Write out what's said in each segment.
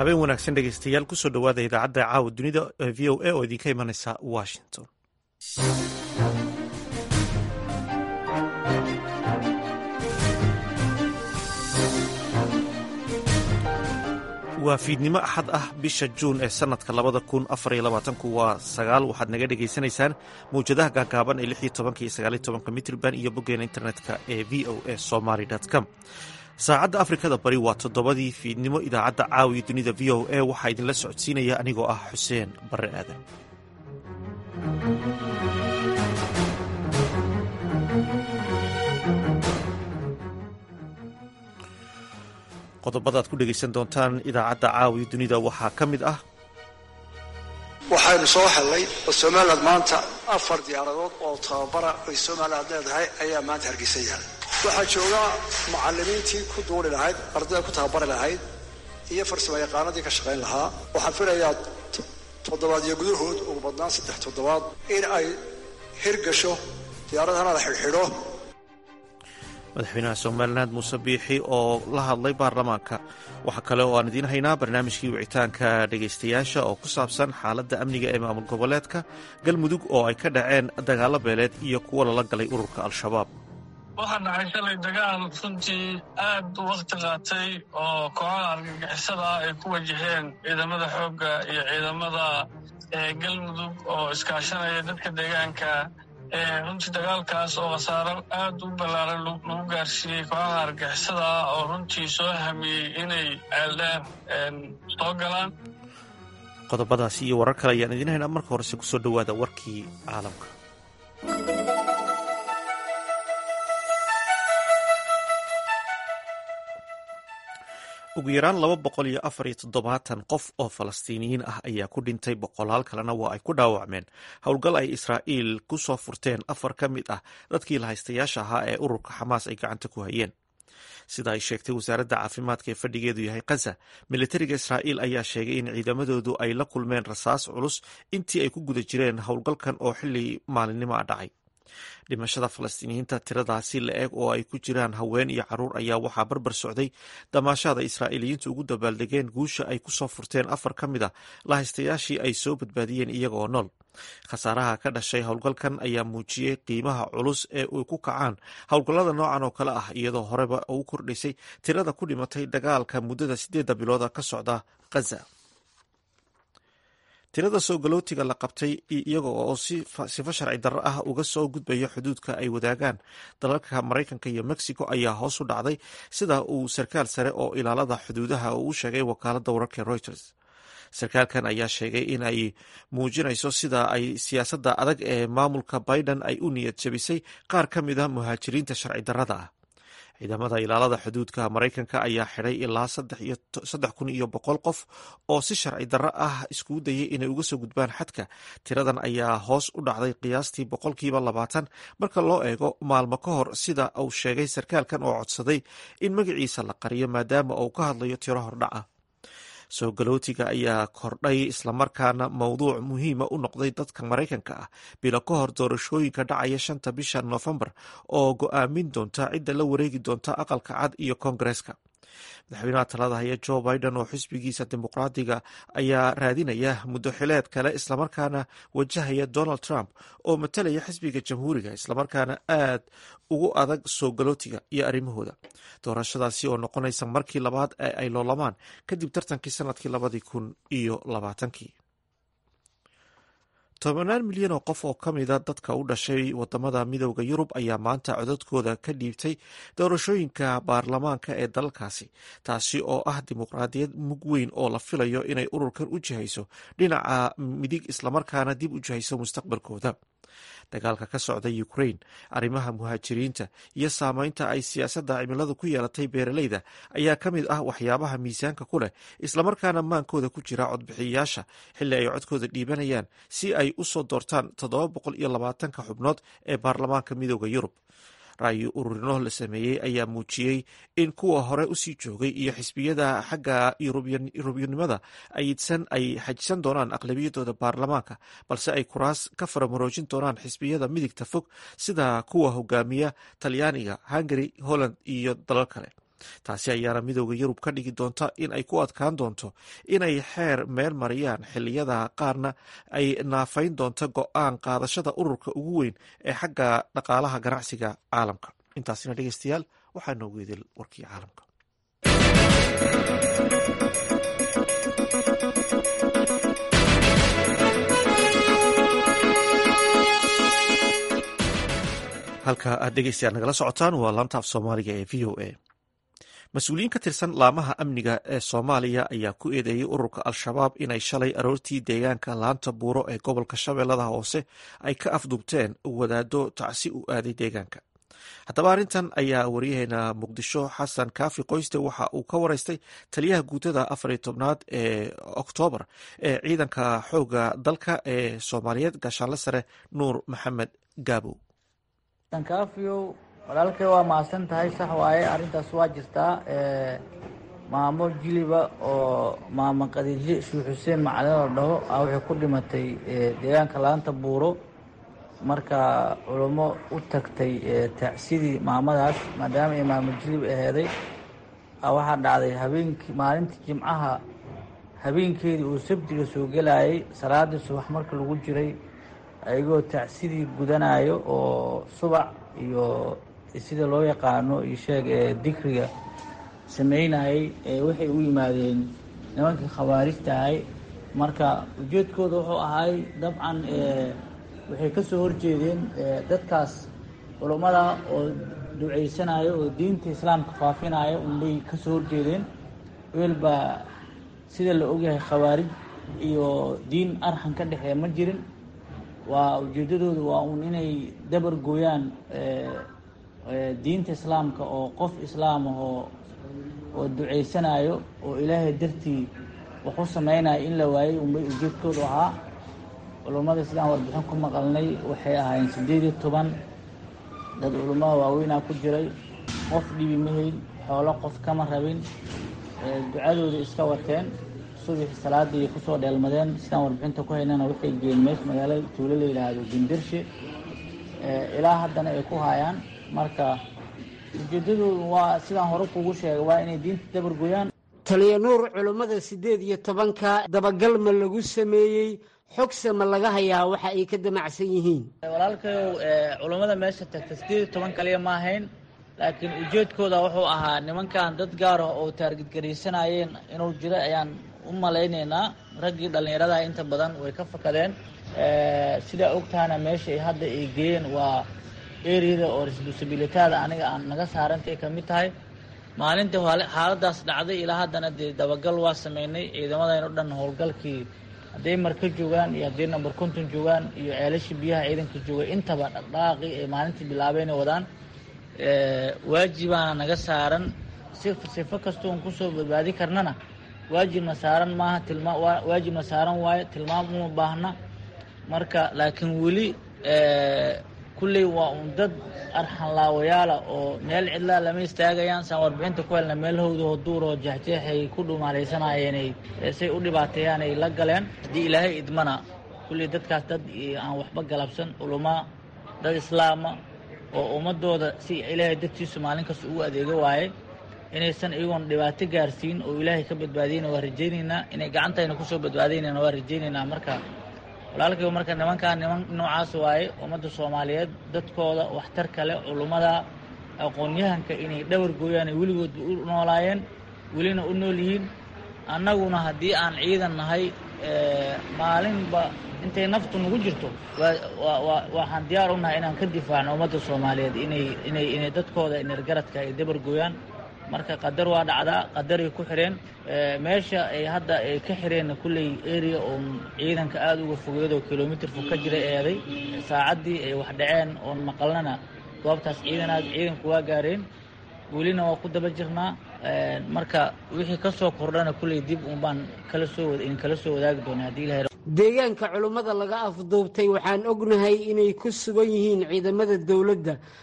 habeen wanaagsan dhegeystayaal kusoo dhowaada idaacadda caawa dunida ee v o a oo idinka imanaysa washington waa fiidnimo axad ah bisha juun ee sannadka labada kun afar iyo labaatanku waa sagaal waxaad naga dhegaysanaysaan mawjadaha gaagaaban ee lix iyo tobanka iyo sagaal iyo tobanka mitrban iyo boggeena internetka ee v o a somaly com saacadda afrikada bari waa toddobadii fiidnimo idaacadda caawiyo dunida v o a waxaa idinla socodsiinaya anigoo ah xuseen barre aadan qodobada ad ku dhegaysan doontaan idaacadda caawiyo dunida waxaa ka mid ah waxaynu soo hellay oo somaliland maanta afar diyaaradood oo tababara ay somaliland leedahay ayaa maanta hargeysa yaala waxaa jooga macalimiintii ku duuli lahayd ardayda ku tababari lahayd iyo farsamo yaqaanadii ka shaqayn lahaa waxaan filayaa toddobaadyo gudahood ugu badnaan saddex toddobaad in ay hirgasho diyaaradana la xidhxidho madaxweynaha somaliland muuse biixi oo la hadlay baarlamaanka waxaa kale oo aan idiin haynaa barnaamijkii wicitaanka dhegaystayaasha oo ku saabsan xaaladda amniga ee maamul goboleedka galmudug oo ay ka dhaceen dagaalo beeleed iyo kuwa lala galay ururka al-shabaab waxaa dhacay shalay dagaal runtii aad u wakhti qaatay oo kooxaha argagixisada ay ku wajaheen ciidamada xoogga iyo ciidamada galmudug oo iskaashanaya dadka deegaanka runtii dagaalkaas oo khasaaro aad u ballaaran lagu gaarsiiyey kooxaha argixisada oo runtii soo hamiyey inay ceeldheer soo galaan qodobadaasi iyo warar kale ayaan idiin haynaa marka horese kusoo dhowaada warkii caalamka ugu yaraan laba boqol iyo afar iyo toddobaatan qof oo falastiiniyiin ah ayaa ku dhintay boqolaal kalena waa ay ku dhaawacmeen howlgal ay israa'iil ku soo furteen afar ka mid ah dadkii lahaystayaasha ahaa ee ururka xamaas ay gacanta ku hayeen sida ay sheegtay wasaaradda caafimaadka ee fadhigeedu yahay kaza militariga israa'iil ayaa sheegay in ciidamadoodu ay la kulmeen rasaas culus intii ay ku guda jireen howlgalkan oo xilli maalinimo a dhacay dhimashada falastiiniyiinta tiradaasi la eg oo ay ku jiraan haween iyo caruur ayaa waxaa barbar socday damaashaada israa'iiliyiintu ugu dabaaldegeen guusha ay kusoo furteen afar ka mid a lahaystayaashii ay soo badbaadiyeen iyagoo nool khasaaraha ka dhashay howlgalkan ayaa muujiyey qiimaha culus ee ay ku kacaan howlgallada noocan oo kale ah iyadoo horeba ugu kordhaysay tirada ku dhimatay dagaalka muddada sideedda bilooda ka socda khaza tirada soo galootiga la qabtay iyaga oo sifo sharci darro ah uga soo gudbaya xuduudka ay wadaagaan dalalka maraykanka iyo mexico ayaa hoos u dhacday sida uu sarkaal sare oo ilaalada xuduudaha uu u sheegay wakaaladda wararka reuters sarkaalkan ayaa sheegay in ay muujinayso sida ay siyaasadda adag ee maamulka biden ay u niyad jabisay qaar ka mid a muhaajiriinta sharci darrada ah ciidamada ilaalada xuduudka maraykanka ayaa xidhay ilaa saddex kun iyo boqol qof oo si sharci darro ah iskugu dayay inay uga soo gudbaan xadka tiradan ayaa hoos u dhacday qiyaastii boqolkiiba labaatan marka loo eego maalmo ka hor sida uu sheegay sarkaalkan oo codsaday in magaciisa la qariyo maadaama uu ka hadlayo tiro hordhaca soo galootiga ayaa kordhay islamarkaana mowduuc muhiima u noqday dadka maraykanka ah bilo ka hor doorashooyinka dhacaya shanta bisha noofembar oo go-aamin doonta cidda la wareegi doonta aqalka cad iyo koongareeska madaxweynaha talada haya jo biden oo xisbigiisa dimuqraadiga ayaa raadinaya muddo xileed kale islamarkaana wajahaya donald trump oo matalaya xisbiga jamhuuriga islamarkaana aad ugu adag soo galootiga iyo arrimahooda doorashadaasi oo noqonaysa markii labaad ee ay loolamaan kadib tartankii sanadkii labadii kun iyo labaatankii tobanaan milyan oo qof oo ka mida dadka u dhashay wadamada midooda yurub ayaa maanta codadkooda ka dhiibtay doorashooyinka baarlamaanka ee dalalkaasi taasi oo ah dimuqraadiyad mug weyn oo la filayo inay ururkan u jihayso dhinaca midig islamarkaana dib u jihayso mustaqbalkooda dagaalka ka socda ukrain arrimaha muhaajiriinta iyo saameynta ay siyaasadda cimiladu ku yeelatay beeraleyda ayaa ka mid ah waxyaabaha miisaanka ku leh islamarkaana maankooda ku jira codbixiyayaasha xilli ay codkooda dhiibanayaan si ay u soo doortaan toddoba boqol iyo labaatanka xubnood ee baarlamaanka midooda yurub ra'yi ururino la sameeyey ayaa muujiyey in kuwa hore usii joogay iyo xisbiyada xagga yurubyannimada ayidsan ay xajisan doonaan aqlabiyadooda baarlamaanka balse ay kuraas ka faramaroojin doonaan xisbiyada midigta fog sida kuwa hogaamiya talyaaniga hungary holland iyo dalal kale taasi ayaana midooda yurub ka dhigi doonta in ay ku adkaan doonto inay xeer meel mariyaan xiliyada qaarna ay naafayn doonto go-aan qaadashada ururka ugu weyn ee xagga dhaqaalaha ganacsiga caalamka intaasina dhegeystayaal waxaa noogu idil warkii caalamka halka aad dhegeystayaal nagala socotaan waa laanta af soomaaliga ee v o a mas-uuliyiin ka tirsan laamaha amniga ee soomaaliya ayaa ku eedeeyey ururka al-shabaab inay shalay aroortii deegaanka laanta buuro ee gobolka shabeellada hoose ay ka afdubteen wadaado tacsi u aaday deegaanka haddaba arrintan ayaa waryaheena muqdisho xasan kaafi qoyste waxa uu ka wareystay taliyaha guutada afariyo tobnaad ee oktoobar ee ciidanka xooga dalka ee soomaaliyeed gaashaanle sare nuur maxamed gaabo kaafiyow walaalkay waa mahadsan tahay sax waaye arrintaas waa jirtaa maamo jiliba oo maamo qadiijo sheekh xuseen macalin la dhaho a waxay ku dhimatay deegaanka laanta buuro marka culummo u tagtay taacsidii maamadaas maadaama ay maamo jilib aheeday waxaa dhacday habeenkii maalintii jimcaha habeenkeedii uu sabtiga soo gelayay salaadii subax marka lagu jiray ayagoo tacsidii gudanayo oo subac iyo sida loo yaqaano iyo sheeg ee dikriga sameynayay waxay u yimaadeen nimankii khawaarijta ahay marka ujeedkooda wuxuu ahay dabcan waxay ka soo horjeedeen dadkaas culummada oo duceysanayo oo diinta islaamka faafinaya unbay ka soo horjeedeen weelba sida la ogyahay khawaarij iyo diin arxan ka dhexeeya ma jirin waa ujeedadooda waa uun inay dabar gooyaan diinta islaamka oo qof islaam ah oo oo duceysanayo oo ilaahay dartii wax u sameynayo in la waayey unbay ujeedkoodu ahaa culummada sidaan warbixin ku maqalnay waxay ahaayeen siddeed iyo toban dad culummada waaweynaa ku jiray qof dhibi mahayn xoolo qof kama rabin ducadooda iska wateen subaxi salaadii kusoo dheelmadeen sidaan warbixinta ku haynana waxay geen meesha magaalada tuulo la yidhaahdo gindirshe ilaa haddana ay ku haayaan marka ujeedadoodu waa sidaan hore kugu sheegay waa inay diinta dabargoyaan taliya nuur culummada siddeed iyo tobanka dabagal ma lagu sameeyey xogse ma laga hayaa waxa ay ka damacsan yihiin walaalkayow culummada meesha tagta siddeed iyo toban kaliya ma ahayn laakiin ujeedkooda wuxuu ahaa nimankan dad gaar ah oo taargidgaraysanayeen inuu jiro ayaan u malaynaynaa raggii dhallinyaradaha inta badan way ka fakadeen sidaa ogtahana meesha ay hadda ay geeyeen waa eriyada oo responsibilitaada aniga aan naga saarantay ka mid tahay maalintii xaaladaas dhacday ilaa haddana dee dabagal waa sameynay ciidamadayn o dhan howlgalkii hadday marka joogaan iyo hadday number konton joogaan iyo ceelashii biyaha ciidanka jooga intaba dhaqdhaqaaqii ay maalintii bilaabeyna wadaan waajibaana naga saaran si sifo kastoon kusoo badbaadi karnana waajibna saaran maaha tilma waajibna saaran waayo tilmaam uma baahna marka laakiin weli kulley waa un dad arxan laawayaala oo meel cidlaa lama istaagayaan saan warbixinta ku helna meelhowda oo duur oo jeexjeexay ku dhumaalaysanayeenay say u dhibaateeyaan ay la galeen haddii ilaahay idmana kulley dadkaas dad aan waxba galabsan culumaa dad islaama oo ummadooda si ilaahay dartiisu maalin kasta ugu adeego waaye inaysan iyagoon dhibaato gaarsiin oo ilaahay ka badbaadiyna waa rajaynaynaa inay gacantayna kusoo badbaadaynana waa rajaynaynaa marka walaalkayba marka nimankaa niman noocaas waaye ummadda soomaaliyeed dadkooda waxtar kale culummada aqoon-yahanka inay dhabar gooyaan ay weligoodba u noolaayeen welina u nool yihiin annaguna haddii aan ciidan nahay maalinba intay naftu nagu jirto waxaan diyaar u nahay inaan ka difaacno ummadda soomaaliyeed inay inay inay dadkooda inergaradka ay dabar gooyaan marka qadar waa dhacdaa qadaray ku xireen meesha ay hadda ay ka xireenna kulley area oon ciidanka aada uga fogeedo kilomitr fog ka jira eeday saacaddii ay wax dhaceen oon maqalnana goobtaas ciidanaad ciidanku waa gaareen welina waa ku daba jirnaa marka wixii ka soo kordhana kulley dib unbaan kala soo in kala soo wadaagi doona haddii ilahay deegaanka culummada laga afduubtay waxaan ognahay inay ku sugan yihiin ciidamada dowladda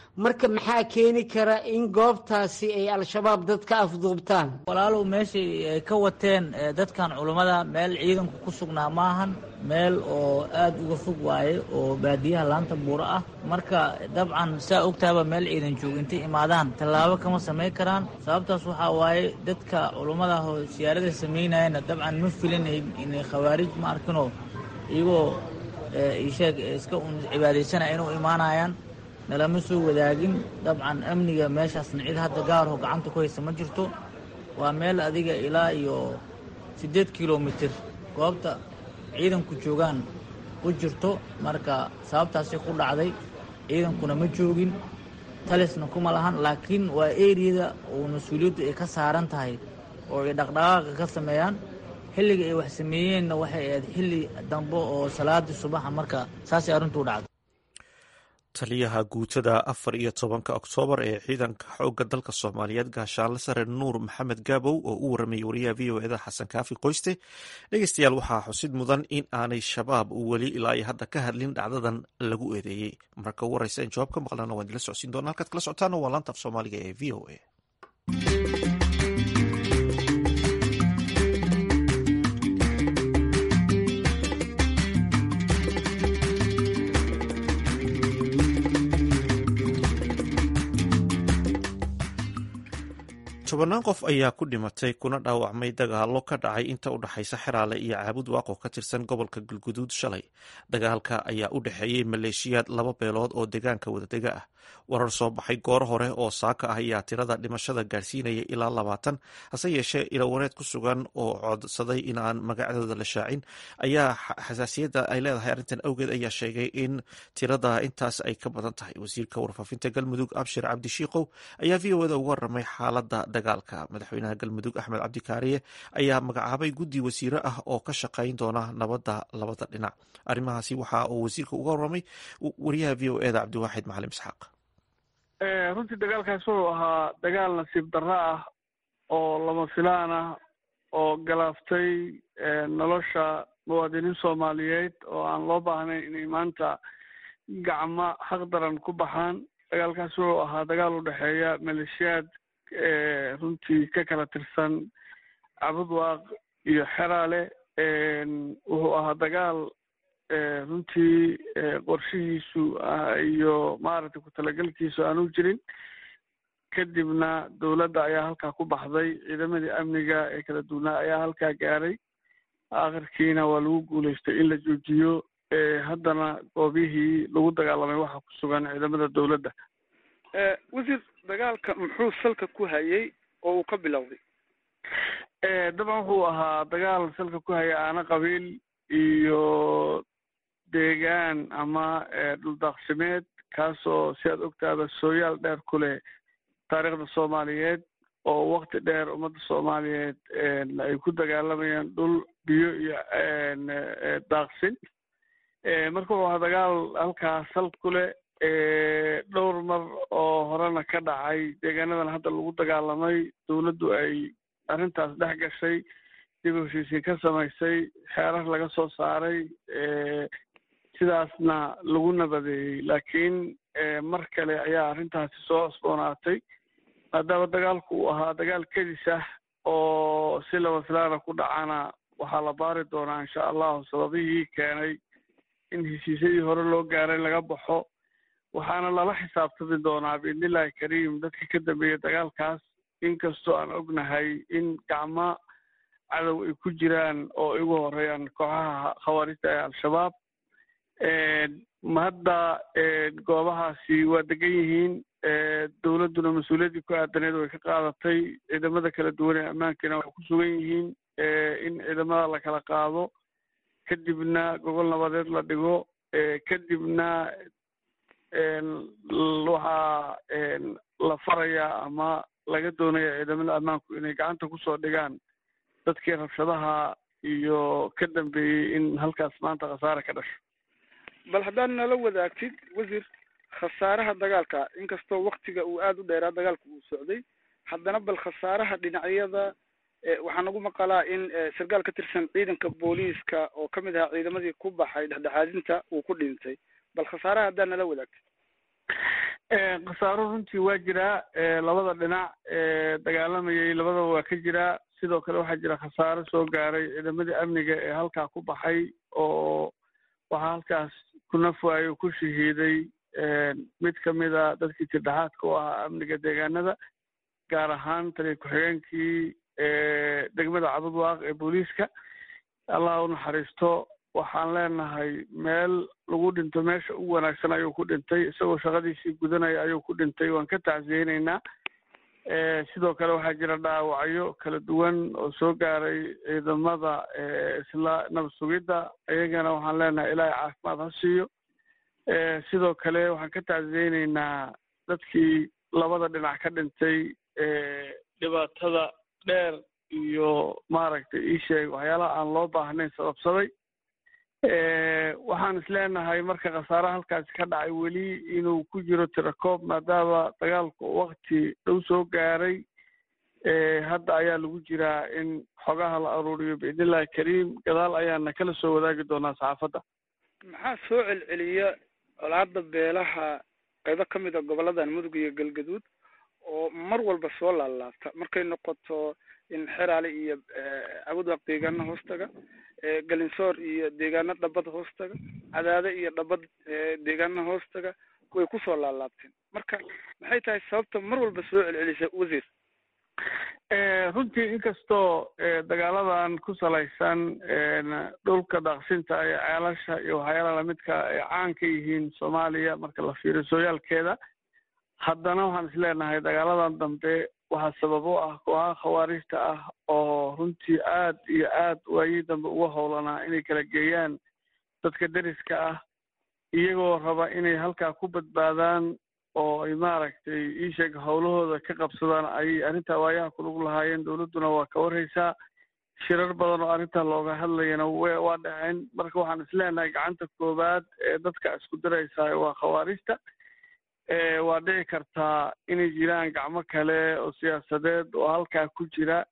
marka maxaa keeni kara in goobtaasi ay al-shabaab dad ka afduubtaan walaalow meeshay ay ka wateen dadkan culummada meel ciidanku ku sugnaa maahan meel oo aada uga fog waaye oo baadiyaha laanta buuro ah marka dabcan saa ogtaaba meel ciidan joog intay imaadaan tallaabo kama samayn karaan sababtaas waxaa waaye dadka culummada oo siyaarada samaynayana dabcan ma filinayn inay khawaarij ma arkinoo iyagoo isheeg iska un cibaadaysanaya inuu imaanayaan nalama soo wadaagin dabcan amniga meeshaasna cid hadda gaarho gacanta ku haysa ma jirto waa meel adiga ilaa iyo siddeed kilomitir goobta ciidanku joogaan u jirto marka sababtaasay ku dhacday ciidankuna ma joogin talisna kuma lahan laakiin waa eriyada oo mas-uuliyaddu ay ka saaran tahay oo ay dhaqdhaqaaqa ka sameeyaan xilliga ay wax sameeyeenna waxay ahayd xilli dambe oo salaadii subaxa marka saasay arrintuu dhacday taliyaha guutada afar iyo tobanka oktoobar ee ciidanka xoogga dalka soomaaliyeed gaashaanle sare nuur maxamed gaabow oo u waramayay wariyaha v o eda xasan kaafi qoyste dhegeystayaal waxaa xusid mudan in aanay shabaab weli ilaa iyo hadda ka hadlin dhacdadan lagu eedeeyey marka u wareysa in jawaab ka maqlana waan idila socodsiin doona halkaad kala socotaana waa laanta af soomaaliga ee v o a tobannaan qof ayaa ku dhimatay kuna dhaawacmay dagaallo ka dhacay inta u dhexaysa xeraale iyo caabud waaqo ka tirsan gobolka galguduud shalay dagaalka ayaa u dhexeeyey maleeshiyaad laba beelood oo deegaanka wadadega ah warar soo baxay goor hore oo saaka ah ayaa tirada dhimashada gaarsiinaya ilaa labaatan hase yeeshee ilawareed ku sugan oo codsaday in aan magacdooda la shaacin ayaa xasaasiyadda ay leedahay arrintan awgeed ayaa sheegay in tirada intaas ay ka badan tahay wasiirka warfaafinta galmudug abshir cabdishiikow ayaa v o eda uga waramay xaalada dagaalka madaxweynaha galmudug axmed cabdikaariye ayaa magacaabay guddi wasiire ah oo ka shaqayn doona nabadda labada dhinac arrimahaasi waxa uu wasiirka uga waramay wariyaha v o eda cabdiwaaxid macalim isxaaq runtii dagaalkaas wuxuu ahaa dagaal nasiib darro ah oo lama filaan ah oo galaaftay nolosha muwaadiniin soomaaliyeed oo aan loo baahnayn inay maanta gacmo xaq daran ku baxaan dagaalkaas wuxuu ahaa dagaal u dhexeeya maleeshiyaad runtii ka kala tirsan cabudwaaq iyo xeraale wuxuu ahaa dagaal runtii qorshihiisu iyo maaragtay ku talagelkiisu aanu jirin kadibna dowladda ayaa halkaa ku baxday ciidamadii amniga ee kala duwanaa ayaa halkaa gaaray akhirkiina waa lagu guulaystay in la joojiyo haddana goobihii lagu dagaalamay waxaa ku sugan ciidamada dowladda wasiir dagaalka muxuu salka ku hayay oo uu ka bilowday dabcan wuxuu ahaa dagaal salka ku haya aana qabiil iyo deegaan ama dhuldaaqsimeed kaasoo si aad ogtaaba sooyaal dheer ku leh taariikhda soomaaliyeed oo wakti dheer ummadda soomaaliyeed ay ku dagaalamayaan dhul biyo iyo daaqsin marka wuxuu ahaa dagaal halkaa sal ku leh dhowr mar oo horena ka dhacay deegaanadan hadda lagu dagaalamay dowladdu ay arrintaas dhex gashay dib u heshiisiin ka samaysay xeerar laga soo saaray sidaasna lagu nabadeeyey laakiin mar kale ayaa arrintaasi soo cosboonaatay maadaama dagaalku uu ahaa dagaal kedis ah oo si laba filaana ku dhacana waxaa la baari doonaa insha allahu sababihii keenay in heshiisyadii hore loo gaaray laga baxo waxaana lala xisaabtami doonaa biidnillahi kariim dadka ka dambeeya dagaalkaas inkastoo aan ognahay in gacmo cadow ay ku jiraan oo igu horeeyaan kooxaha khawaarijta ee al-shabaab hadda goobahaasi waa degan yihiin dowladduna mas-uuliyaddii ku aadaneed way ka qaadatay ciidamada kala duwan ee ammaankiina waxay ku sugan yihiin in ciidamada la kala qaado kadibna gogol nabadeed la dhigo kadibna waxaa la farayaa ama laga doonaya ciidamada ammaanku inay gacanta kusoo dhigaan dadkii rabshadaha iyo ka dambeeyey in halkaas maanta khasaare ka dhasho bal haddaad nala wadaagtid wasiir khasaaraha dagaalka inkastoo waktiga uu aada u dheeraa dagaalka uu socday haddana bal khasaaraha dhinacyada waxaa nagu maqalaa in sarkaal ka tirsan ciidanka booliiska oo kamid ahaa ciidamadii ku baxay dhexdhexaadinta uu ku dhintay bal khasaaraha haddaad nala wadaagtid khasaaro runtii waa jiraa labada dhinac dagaalamayay labadaba waa ka jiraa sidoo kale waxaa jira khasaaro soo gaaray ciidamadii amniga ee halkaa ku baxay oo waxaa halkaas ku nafwaayo ku shahiiday mid kamid a dadkii tirdhexaadka u ahaa amniga deegaanada gaar ahaan taliya ku-xigeenkii degmada cabudwaaq ee booliiska allah u naxariisto waxaan leenahay meel lagu dhinto meesha ugu wanaagsan ayuu ku dhintay isagoo shaqadiisii gudanaya ayuu ku dhintay waan ka tacsiyeyneynaa sidoo kale waxaa jira dhaawacyo kala duwan oo soo gaaray ciidamada isla nabad sugidda iyagana waxaan leenahay ilaahay caafimaad ha siiyo sidoo kale waxaan ka tacsiyeyneynaa dadkii labada dhinac ka dhintay dhibaatada dheer iyo maaragtay ii sheeg waxyaalaha aan loo baahnayn sababsaday waxaan isleenahay marka khasaaraha halkaasi ka dhacay weli inuu ku jiro tirakoob maadaama dagaalku wakti dhow soo gaaray hadda ayaa lagu jiraa in xogaha la aruuriyo biidnillahi kariim gadaal ayaana kala soo wadaagi doonaa saxaafadda maxaa soo celceliya colaada beelaha qaybo ka mid a goboladan mudug iyo galgaduud oo mar walba soo laalaabta markay noqoto in xeraale iyo cabudwaaq deegaana hoostaga galinsoor iyo deegaano dhabad hoostaga cadaade iyo dhabad deegaana hoostaga way kusoo laalaabteen marka maxay tahay sababta mar walba soo celcelisa wasiir runtii inkastoo dagaaladan ku salaysan dhulka daaqsinta iyo ceelasha iyo waxyaalaha lamidka ay caan ka yihiin soomaaliya marka la fiiriyo sooyaalkeeda haddana waxaan isleenahay dagaaladan dambe waxaa sabab u ah kooxaha khawaarijta ah oo runtii aad iyo aad waayii dambe uga howlanaa inay kala geeyaan dadka deriska ah iyagoo raba inay halkaa ku badbaadaan oo ay maaragtay iisheeg howlahooda ka qabsadaan ayay arrintaa waayaha kulug lahaayeen dowladduna waa ka warhaysaa shirar badan oo arrintaa looga hadlayana waa dhaceen marka waxaan isleenahay gacanta koowaad ee dadka isku diraysaa waa khawaarijta waa dhici kartaa inay jiraan gacmo kale oo siyaasadeed oo halkaa ku jira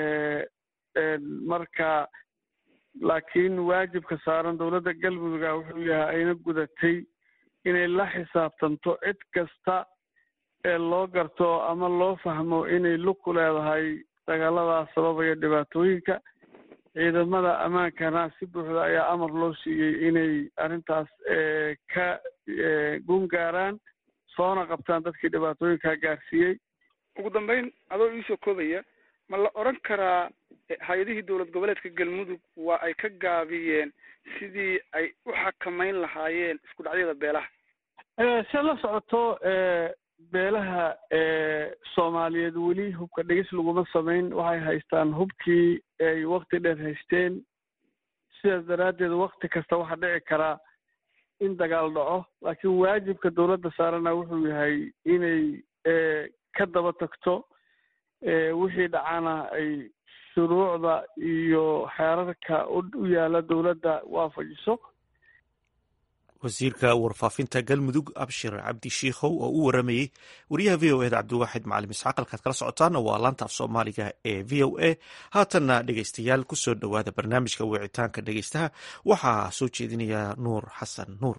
marka laakiin waajibka saaran dowladda galmudugah wuxuu yahay ayna gudatay inay la xisaabtanto cid kasta ee loo garto ama loo fahmo inay lug ku leedahay dagaaladaas sababaya dhibaatooyinka ciidamada ammaankana si buuxda ayaa amar loo siiyey inay arrintaas ka gun gaaraan soona qabtaan dadkii dhibaatooyinkaa gaarsiiyey ugu dambeyn adoo iisoo koobaya ma la odran karaa hay-adihii dowlad goboleedka galmudug waa ay ka gaabiyeen sidii ay u xakamayn lahaayeen isku dhacyada beelaha se la socoto beelaha soomaaliyeed weli hubka dhegis laguma samayn waxay haystaan hubkii ay wakti dheer haysteen sidaas daraaddeed wakti kasta waxaa dhici karaa in dagaal dhaco laakiin waajibka dowladda saarana wuxuu yahay inay ka daba tagto wixii dhacana ay shuruucda iyo xeerarka u yaala dowladda waafajiso wasiirka warfaafinta galmudug abshir cabdi shiikhow oo u waramayey wariyaha v o eda cabdiwaaxid macalim isxaaq halkaad kala socotaana waa laanta af soomaaliga ee v o a haatanna dhegeystayaal kusoo dhowaada barnaamijka wicitaanka dhegeystaha waxaa soo jeedinaya nuur xasan nuur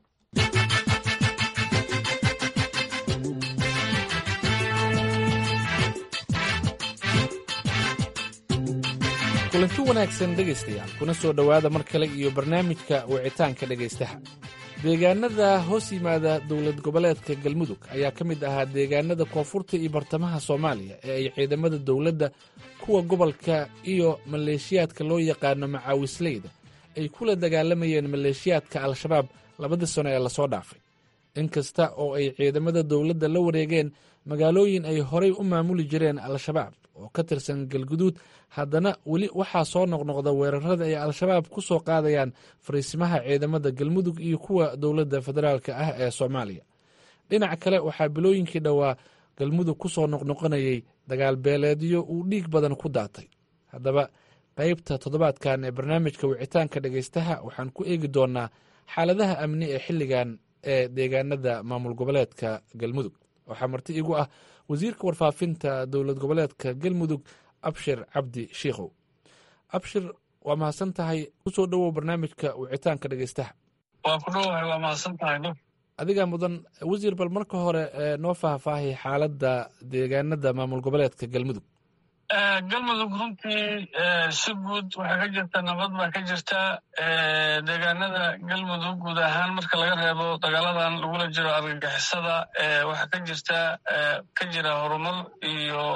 kulanti wanaagsan dhegaystayaal kuna soo dhowaada mar kale iyo barnaamijka wicitaanka dhegaystaha deegaanada hoos yimaada dowlad goboleedka galmudug ayaa ka mid ahaa deegaanada koonfurta iyo bartamaha soomaaliya ee ay ciidamada dowladda kuwa gobolka iyo maleeshiyaadka loo yaqaano macaawisleyda ay kula dagaalamayeen maleeshiyaadka al-shabaab labadii sano ee lasoo dhaafay inkasta oo ay ciidamada dowladda la wareegeen magaalooyin ay horay u maamuli jireen al-shabaab oo ka tirsan galguduud haddana weli waxaa soo noqnoqda weerarada ay al-shabaab ku soo qaadayaan fariisimaha ciidamada galmudug iyo kuwa dowladda federaalk ah ee soomaaliya dhinac kale waxaa bilooyinkii dhowaa galmudug ku soo noqnoqonayay dagaal beeleedyo uu dhiig badan ku daatay haddaba qaybta toddobaadkan ee barnaamijka wicitaanka dhegaystaha waxaan ku eegi doonaa xaaladaha amni ee xilligan ee deegaanada maamul goboleedka galmudug waxaa marti igu ah wasiirka warfaafinta dowlad goboleedka galmudug abshir cabdi shiikhow abshir waa mahadsan tahay kusoo dhowow barnaamijka wicitaanka dhegeystaha waa ku dhowahay waa mahadsan tahay adiga mudan wasiir bal marka hore noo faahfaahay xaaladda deegaanada maamul goboleedka galmudug galmudug runtii si guud waxaa ka jirta nabad baa ka jirta deegaanada galmudug guud ahaan marka laga reebo dagaaladan lagula jiro argagixisada waxaa ka jirta ka jira horumar iyo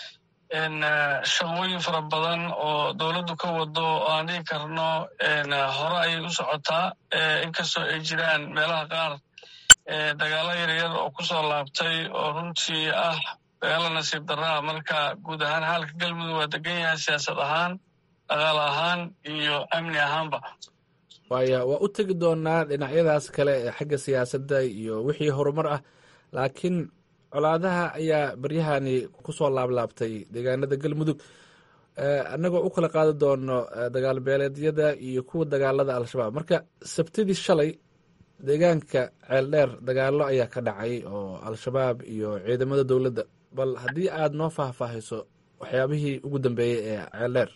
shaqooyin fara badan oo dowladdu ka wado oo aan dhigi karno hore ayay u socotaa inkastoo ay jiraan meelaha qaar dagaalo yaryar oo ku soo laabtay oo runtii ah dagaalo nasiib darraa marka guud ahaan xaalka galmudug waa degan yahay siyaasad ahaan dhaqaale ahaan iyo amni ahaanba waaya waa u tegi doonaa dhinacyadaas kale ee xagga siyaasadda iyo wixii horumar ah laakiin colaadaha ayaa baryahani ku soo laablaabtay deegaanada galmudug annagoo u kala qaadi doono dagaal beeleedyada iyo kuwa dagaalada al-shabaab marka sabtidii shalay deegaanka ceeldheer dagaalo ayaa ka dhacay oo al-shabaab iyo ciidamada dowladda bal haddii aad noo faahfaahiso waxyaabihii ugu dambeeyey ee ceeldheer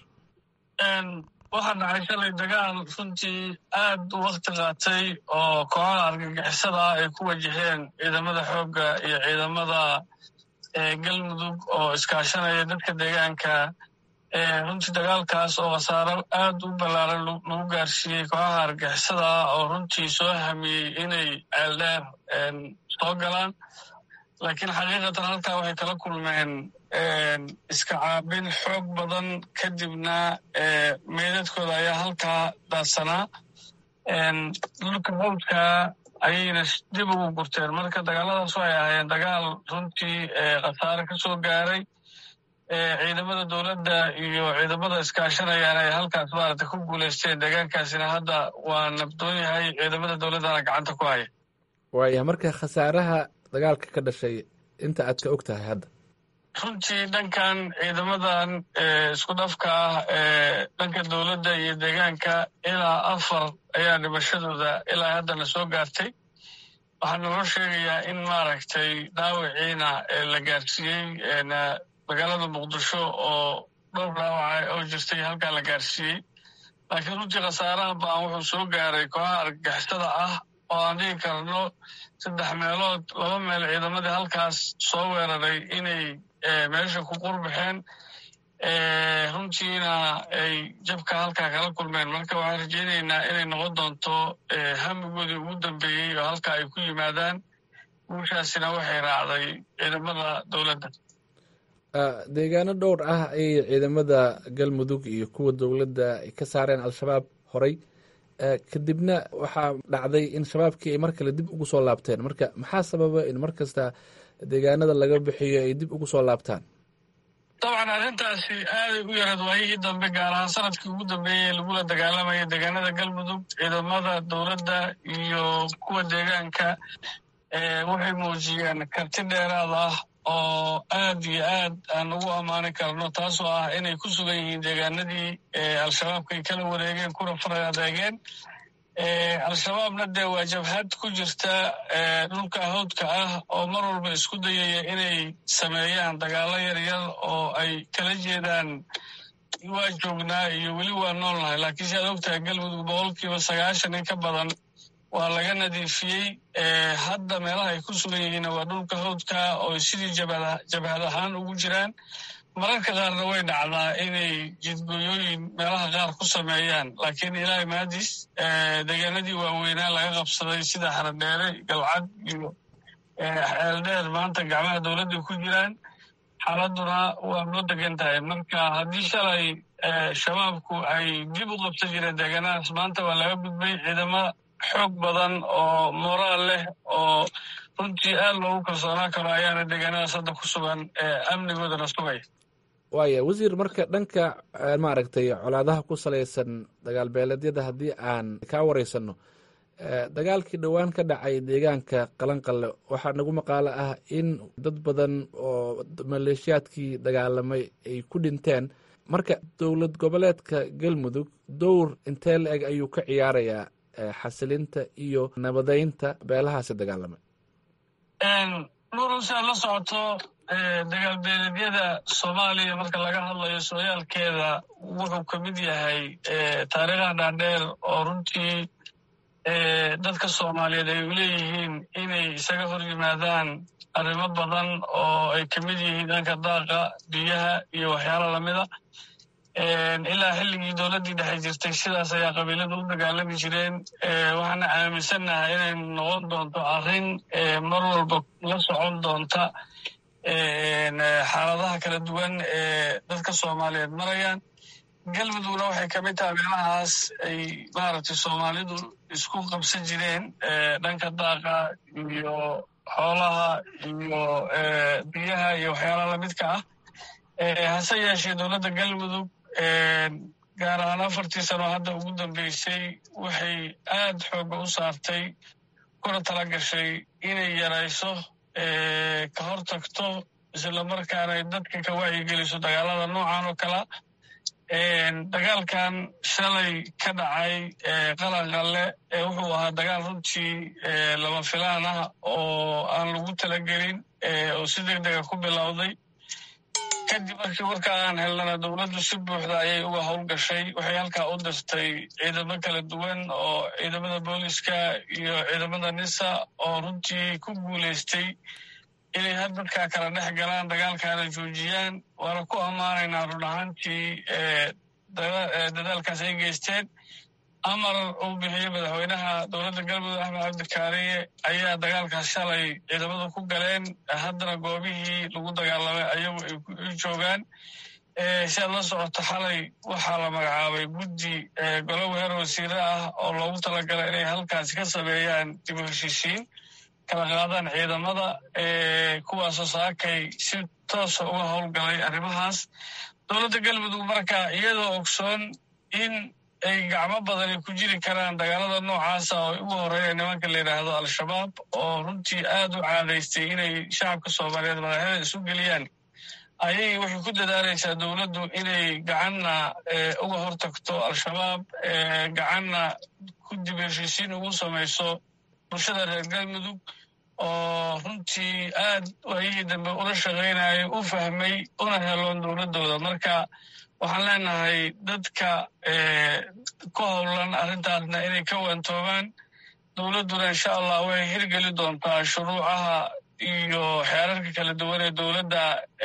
waxaa dhacay shalay dagaal runtii aad u wakti qaatay oo kooxaha argagixisada ah ay ku wajaheen ciidamada xoogga iyo ciidamada galmudug oo iskaashanaya dadka deegaanka runtii dagaalkaas oo khasaaro aad u ballaaran lagu gaarsiiyey kooxaha argagixisada ah oo runtii soo hamiyey inay ceeldheer soo galaan laakiin xaqiiqatan halkaa waxay kala kulmeen iska caabin xoog badan kadibna meydadkooda ayaa halkaa daadsanaa dhulka hawdka ayayna dib ugu gurteen marka dagaaladaas waxay ahaayeen dagaal runtii khasaare ka soo gaaray ciidamada dowladda iyo ciidamada iskaashanayaan ay halkaas maaragta ku guulaysteen deegaankaasina hadda waa nabdoon yahay ciidamada dowladdana gacanta ku haya waaya marka khasaaraha dagaalka ka dhashay inta aad ka og tahay hadda runtii dhankan ciidamadan isku dhafka ah ee dhanka dowladda iyo deegaanka ilaa afar ayaa dhimashadooda ilaa haddana soo gaartay waxaa naloo sheegayaa in maaragtay dhaawiciina la gaarsiiyey magaalada muqdisho oo dhowr dhaawaca oo jirtay halkaa la gaarsiiyey laakiin runtii khasaaraha baan wuxuu soo gaaray kooxaha argagixisada ah oo aan dhigi karno saddex meelood laba meel ciidamadii halkaas soo weeraray inay meesha ku qurbaxeen runtiina ay jabka halkaa kala kulmeen marka waxaan rajaynaynaa inay noqon doonto hamigoodii ugu dambeeyey oo halkaa ay ku yimaadaan guushaasina waxay raacday ciidamada dowladda deegaano dhowr ah ayay ciidamada galmudug iyo kuwa dowladda ay ka saareen al-shabaab horay kadibna waxaa dhacday in shabaabkii ay mar kale dib ugu soo laabteen marka maxaa sababa in mar kasta deegaanada laga bixiyo ay dib ugu soo laabtaan dabcan arrintaasi aaday u yarad waayihii dambe gaar ahaan sanadkii ugu dambeeyey ee lagula dagaalamaya deegaanada galmudug ciidamada dowladda iyo kuwa deegaanka waxay muujiyeen karti dheeraad ah oo aad iyo aad aan ugu ammaani karno taasoo ah inay ku sugan yihiin deegaanadii al-shabaabka ay kala wareegeen kuna faray adeegeen al-shabaabna dee waa jabhad ku jirta dhulka hawdka ah oo mar walba isku dayaya inay sameeyaan dagaalo yaryar oo ay kala jeedaan waa joognaa iyo weli waa noolnahay laakiin si aad ogtahay galmudug boqolkiiba sagaashan in ka badan waa laga nadiifiyey hadda meelaha ay ku sugan yihiinna waa dhulka hawdka oo sidii jabhad ahaan ugu jiraan mararka qaarna way dhacdaa inay jidgooyooyin meelaha qaar ku sameeyaan laakiin ilaahay maadis deegaanadii waaweynaa laga qabsaday sida xaradheere galcad iyo xeeldheer maanta gacmaha dowladda ku jiraan xaaladuna waa noo degan tahay marka haddii shalay shabaabku ay dib u qabsan jireen deegaanadaas maanta waa laga gudbay ciidamo xoog badan oo moraal leh oo runtii aad loogu kalsoonaan karo ayaana deegaanadaas hadda ku sugan amnigoodana sugaya waaya wasiir marka dhanka maaragtay colaadaha ku salaysan dagaal beeleedyada haddii aan kaa wareysano dagaalkii dhowaan ka dhacay deegaanka qalanqalle waxaa nagu maqaalo ah in dad badan oo maleeshiyaadkii dagaalamay ay ku dhinteen marka dowlad goboleedka galmudug dowr intee la eg ayuu ka ciyaarayaa xasilinta iyo nabadeynta beelahaasi dagaalamay nuuru si aad la socoto dagaal beeleedyada soomaaliya marka laga hadlayo sooyaalkeeda wuxuu ka mid yahay taariikha dhaadheer oo runtii dadka soomaaliyeed ay leeyihiin inay isaga hor yimaadaan arrimo badan oo ay ka mid yihiin dhanka daaqa biyaha iyo waxyaalo lamida ilaa xilligii dowladdii dhexe jirtay sidaas ayaa qabiiladu u dagaalami jireen waxaana aaminsannahay inay noqon doonto arrin mar walba la socon doonta xaaladaha kala duwan ee dadka soomaaliyeed marayaan galmudugna waxay ka mid tahay meelahaas ay maaragtay soomaalidu isku qabsan jireen dhanka daaqa iyo xoolaha iyo biyaha iyo waxyaalaha lamidka ah hase yeeshee dowladda galmudug gaar ahaan afartii sano hadda ugu dambeysay waxay aad xooga u saartay kuna tala gashay inay yarayso ka hor tagto islamarkaana ay dadka ka wacyigeliso dagaalada noocan oo kala dagaalkan shalay ka dhacay qalanqalle wuxuu ahaa dagaal runtii lama filaan ah oo aan lagu talagelin oo si deg dega ku bilowday kadib markii warka aan helnana dowladdu si buuxda ayay uga howlgashay waxay halkaa u dirtay ciidamo kala duwan oo ciidamada booliska iyo ciidamada nisa oo runtii ku guulaystay inay had dadkaa kala dhex galaan dagaalkaana joojiyaan waana ku ammaanaynaa run ahaantii dadaalkaas ay geysteen amar uu bixiyey madaxweynaha dowladda galmudug axmed cabdikaariye ayaa dagaalkaas shalay ciidamadu ku galeen haddana goobihii lagu dagaalamay ayagu ay u joogaan si aad la socoto xalay waxaa la magacaabay guddi golo weer wasiire ah oo loogu talagalay inay halkaasi ka sameeyaan dib u heshiisiin kala qaadaan ciidamada kuwaasoo saakay si toosa uga howlgalay arrimahaas dowladda galmudug marka iyadoo ogsoon in ay gacmo badani ku jiri karaan dagaalada noocaasa oo ugu horeeya nimanka la yidhaahdo al-shabaab oo runtii aad u caadaystay inay shacabka soomaaliyeed madaxyada isu geliyaan ayay waxay ku dadaalaysaa dowladdu inay gacanna uga hortagto al-shabaab gacanna ku dib heshiisiin ugu samayso bulshada reer galmudug oo runtii aad waayihii dambe ula shaqaynayay u fahmay una heloon dowladdooda marka waxaan leenahay dadka ku howlan arrintaasna inay ka waantoomaan dowladduna insha allah way hirgeli doontaa shuruucaha iyo xeerarka kala duwan ee dowladda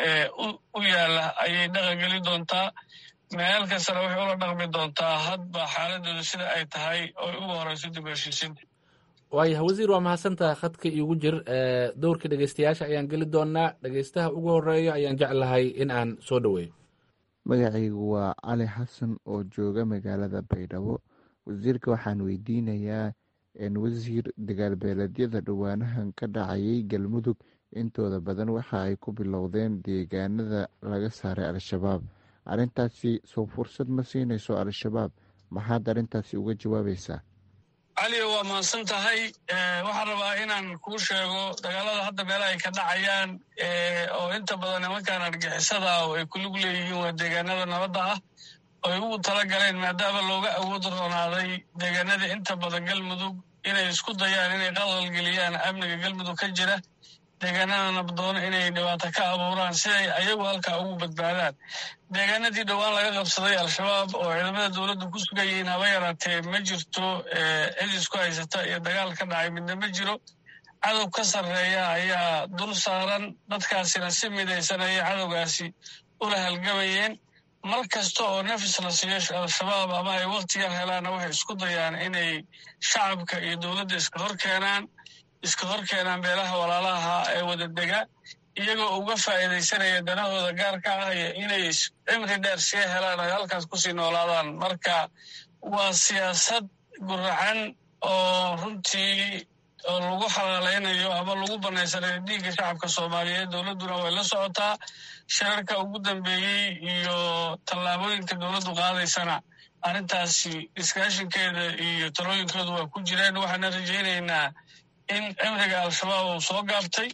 u yaalla ayay dhaqangeli doontaa meel kastana waxay ula dhaqmi doontaa hadba xaaladooda sida ay tahay oo ugu horeyso dib heshiisinta waayahay wasiir waa mahadsantaha khadka iigu jir dowrka dhegeystayaasha ayaan geli doonaa dhegeystaha ugu horeeya ayaan jeclahay in aan soo dhoweeyo magacaygu waa cali xasan oo jooga magaalada baydhabo wasiirka waxaan weydiinayaa wasiir dagaalbeeleedyada dhowaanahan ka dhacayay galmudug intooda badan waxa ay ku bilowdeen deegaanada laga saaray al-shabaab arrintaasi soo fursad ma siinayso al-shabaab maxaad arrintaasi uga jawaabaysaa caliyo waa mahadsan tahay waxaan rabaa inaan kuu sheego dagaalada hadda meelaha ay ka dhacayaan oo inta badan nimankan argixisada oo ay kulug leeyihiin waa deegaanada nabadda ah oo ay ugu tala galeen maadaama looga awood roonaaday deegaanada inta badan galmudug inay isku dayaan inay qalqalgeliyaan amniga galmudug ka jira deegaanada nabdoona inay dhibaato ka abuuraan siday ayagu halkaa ugu badbaadaan deegaanadii dhowaan laga qabsaday al-shabaab oo ciidamada dowladdu ku sugan yihiin haba yaraatee ma jirto cid isku haysata iyo dagaal ka dhacay midna ma jiro cadow ka sarreeya ayaa dul saaran dadkaasina si midaysan ayay cadowgaasi ula halgabayeen mar kasta oo nafis la siiyo al-shabaab ama ay wakhtigan helaanna waxay isku dayaan inay shacabka iyo dowladda iska hor keenaan iska hor keenaan beelaha walaalaha ee wada dega iyagoo uga faa'iidaysanaya danahooda gaarka ah iyo inay cimri dheer sii helaan ay halkaas kusii noolaadaan marka waa siyaasad guracan oo runtii oo lagu xalaalaynayo ama lagu banaysanayo dhiigga shacabka soomaaliyeed dowladduna way la socotaa shirarka ugu dambeeyey iyo tallaabooyinka dowladdu qaadaysana arrintaasi iskaashinkeeda iyo talooyinkoodu waa ku jireen waxaana rajaynaynaa in cimriga al-shabaab uu soo gaabtay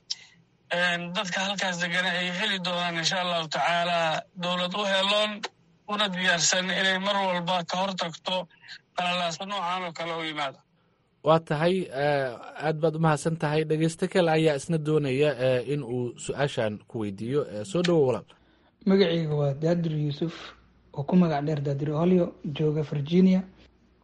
dadka halkaas degana ay heli doonaan insha allahu tacaala dowlad u heloon una diyaarsan inay mar walba ka hor tagto qalalaasa noocan oo kale u yimaada waa tahay aad baad umahadsan tahay dhegeysto kale ayaa isna doonaya in uu su-aashan ku weydiiyo soo dhowo walaal magacayga waa daadir yuusuf oo ku magac dheer daadir holyo jooga virginia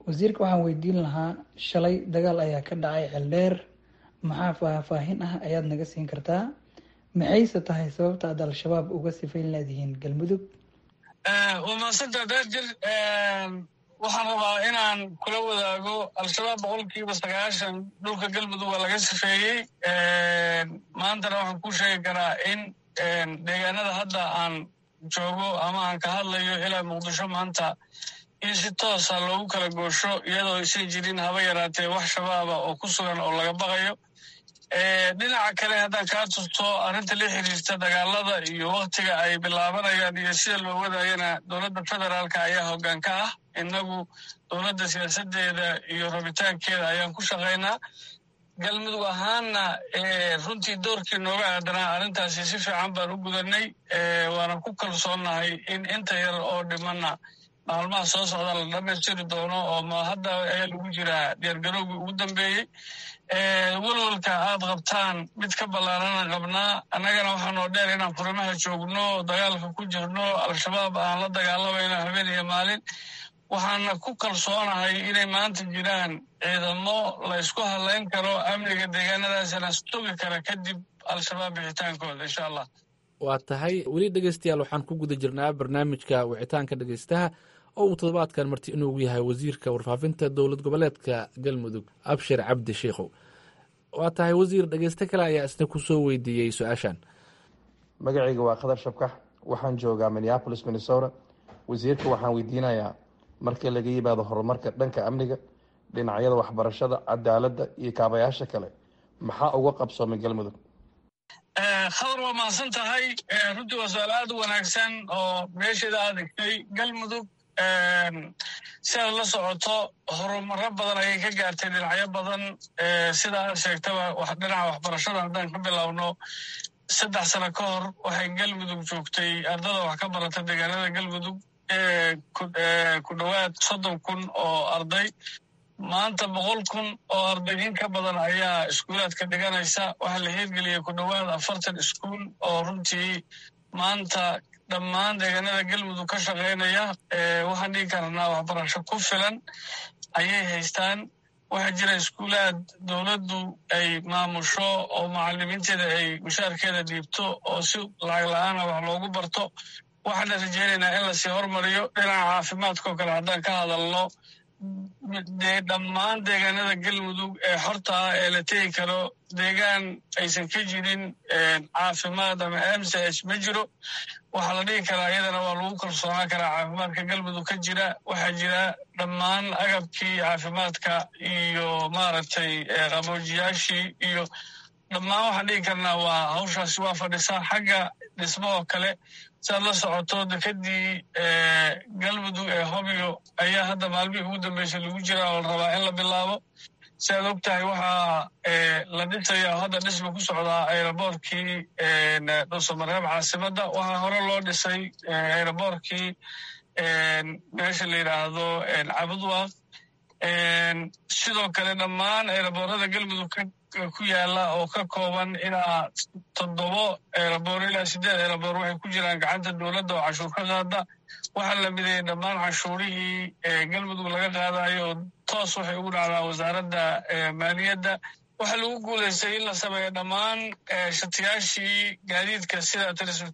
wasiirka waxaan weydiin lahaa shalay dagaal ayaa ka dhacay ceeldheer maxaa faahfaahin ah ayaad naga siin kartaa maxayse tahay sababta aad al-shabaab uga sifayn leedihiin galmudug waa mahadsanta daajir waxaan rabaa inaan kula wadaago al-shabaab boqolkiiba sagaashan dhulka galmudug waa laga sifeeyey maantana waxaan ku sheegi karaa in deegaanada hadda aan joogo ama aan ka hadlayo ilaa muqdisho maanta in si toosa loogu kala goosho iyadoo aysan jirin haba yaraatee wax shabaaba oo ku sugan oo laga baqayo dhinaca kale haddaan kaa tusto arrinta la xiriirta dagaalada iyo waktiga ay bilaabanayaan iyo sida loo wadayana dowladda federaalka ayaa hoggaan ka ah innagu dowladda siyaasadeeda iyo rabitaankeeda ayaan ku shaqaynaa galmudug ahaanna runtii doorkii nooga aadanaa arrintaasi si fiican baan u gudanay waana ku kalsoonnahay in inta yar oo dhimanna maalmaha soo socda la dhamaystiri doono oo hadda ayaa lagu jiraa diyaargarowgii ugu dambeeyey walwalka aad qabtaan mid ka ballaarana qabnaa annagana waxaa noo dheer inaan furimaha joogno dagaalka ku jirno al-shabaab aan la dagaalamayno habeen iyo maalin waxaana ku kalsoonahay inay maanta jiraan ciidamo la ysku hadlayn karo amniga deegaanadaasina sugi kara kadib al-shabaab bixitaankooda insha allah waa tahay weli dhegeystayaal waxaan ku guda jirnaa barnaamijka wicitaanka dhegeystaha oo uu toddobaadkan marti inuugu yahay wasiirka warfaafinta dowlad goboleedka galmudug abshir cabdi sheikhow waa tahay wasiir dhegeyste kale ayaa isna ku soo weydiiyey su-aashan magacayga waa khadar shabkax waxaan joogaa minneapolis minnesota wasiirka waxaan weydiinayaa markii laga yimaado horumarka dhanka amniga dhinacyada waxbarashada cadaaladda iyo kaabayaasha kale maxaa uga qabsoomay galmudug khadar waa mahadsan tahay runtii waa su-aal aad u wanaagsan oo meesheeda aad egtay galmudug si aad la socoto horumaro badan ayay ka gaartay dhinacyo badan sida aad sheegtaba dhinaca waxbarashada haddaan ka bilowno saddex sano ka hor waxay galmudug joogtay ardada wax ka barata deegaanada galmudug ku dhowaad soddon kun oo arday maanta boqol kun oo arday in ka badan ayaa iskuulaadka dhiganaysa waxaa la hirgeliyey ku dhowaad afartan iskuul oo runtii maanta dhammaan deegaanada galmudug ka shaqaynaya waxaan dhigi karnaa waxbarasho ku filan ayay haystaan waxaa jira iskuulaad dowladdu ay maamusho oo macalimiinteeda ay mushaarkeeda dhiibto oo si lacag la-aana wax loogu barto waxaana rajeynaynaa in lasii hormariyo dhinaca caafimaadkao kale haddaan ka hadalno dhammaan deegaanada galmudug ee xorta ah ee la tegi karo deegaan aysan ka jirin caafimaad ama m c h ma jiro waxaa la dhigi karaa iyadana waa lagu kalsoonaan karaa caafimaadka galmudug ka jira waxaa jira dhammaan agabkii caafimaadka iyo maaragtay qaboojiyaashii iyo dhammaan waxaan dhigi karnaa waa hawshaasi waa fadhisaa xagga dhismahoo kale siaad la socoto dekadii galmudug ee hobyo ayaa hadda maalmihii ugu dambeysay lagu jiraa oo la rabaa in la bilaabo si aad og tahay waxaa la dhisaya hadda dhisma ku socdaa aeroboortkii dhuusamareeb caasimadda waxaa hore loo dhisay aeroboortkii meesha la yidhaahdo cabudwaaq sidoo kale dhammaan aeroboorada galmudug ku yaala oo ka kooban ilaa toddobo eeraboor ilaa siddeed eeraboor waxay ku jiraan gacanta dowladda oo cashuur ka qaada waxaa la mideeyey dhammaan cashuurihii galmudug laga qaadayo oo toos waxay ugu dhacdaa wasaaradda maaliyadda waxaa lagu guulaystay in la sameeyo dhammaan shatiyaashii gaadiidka sida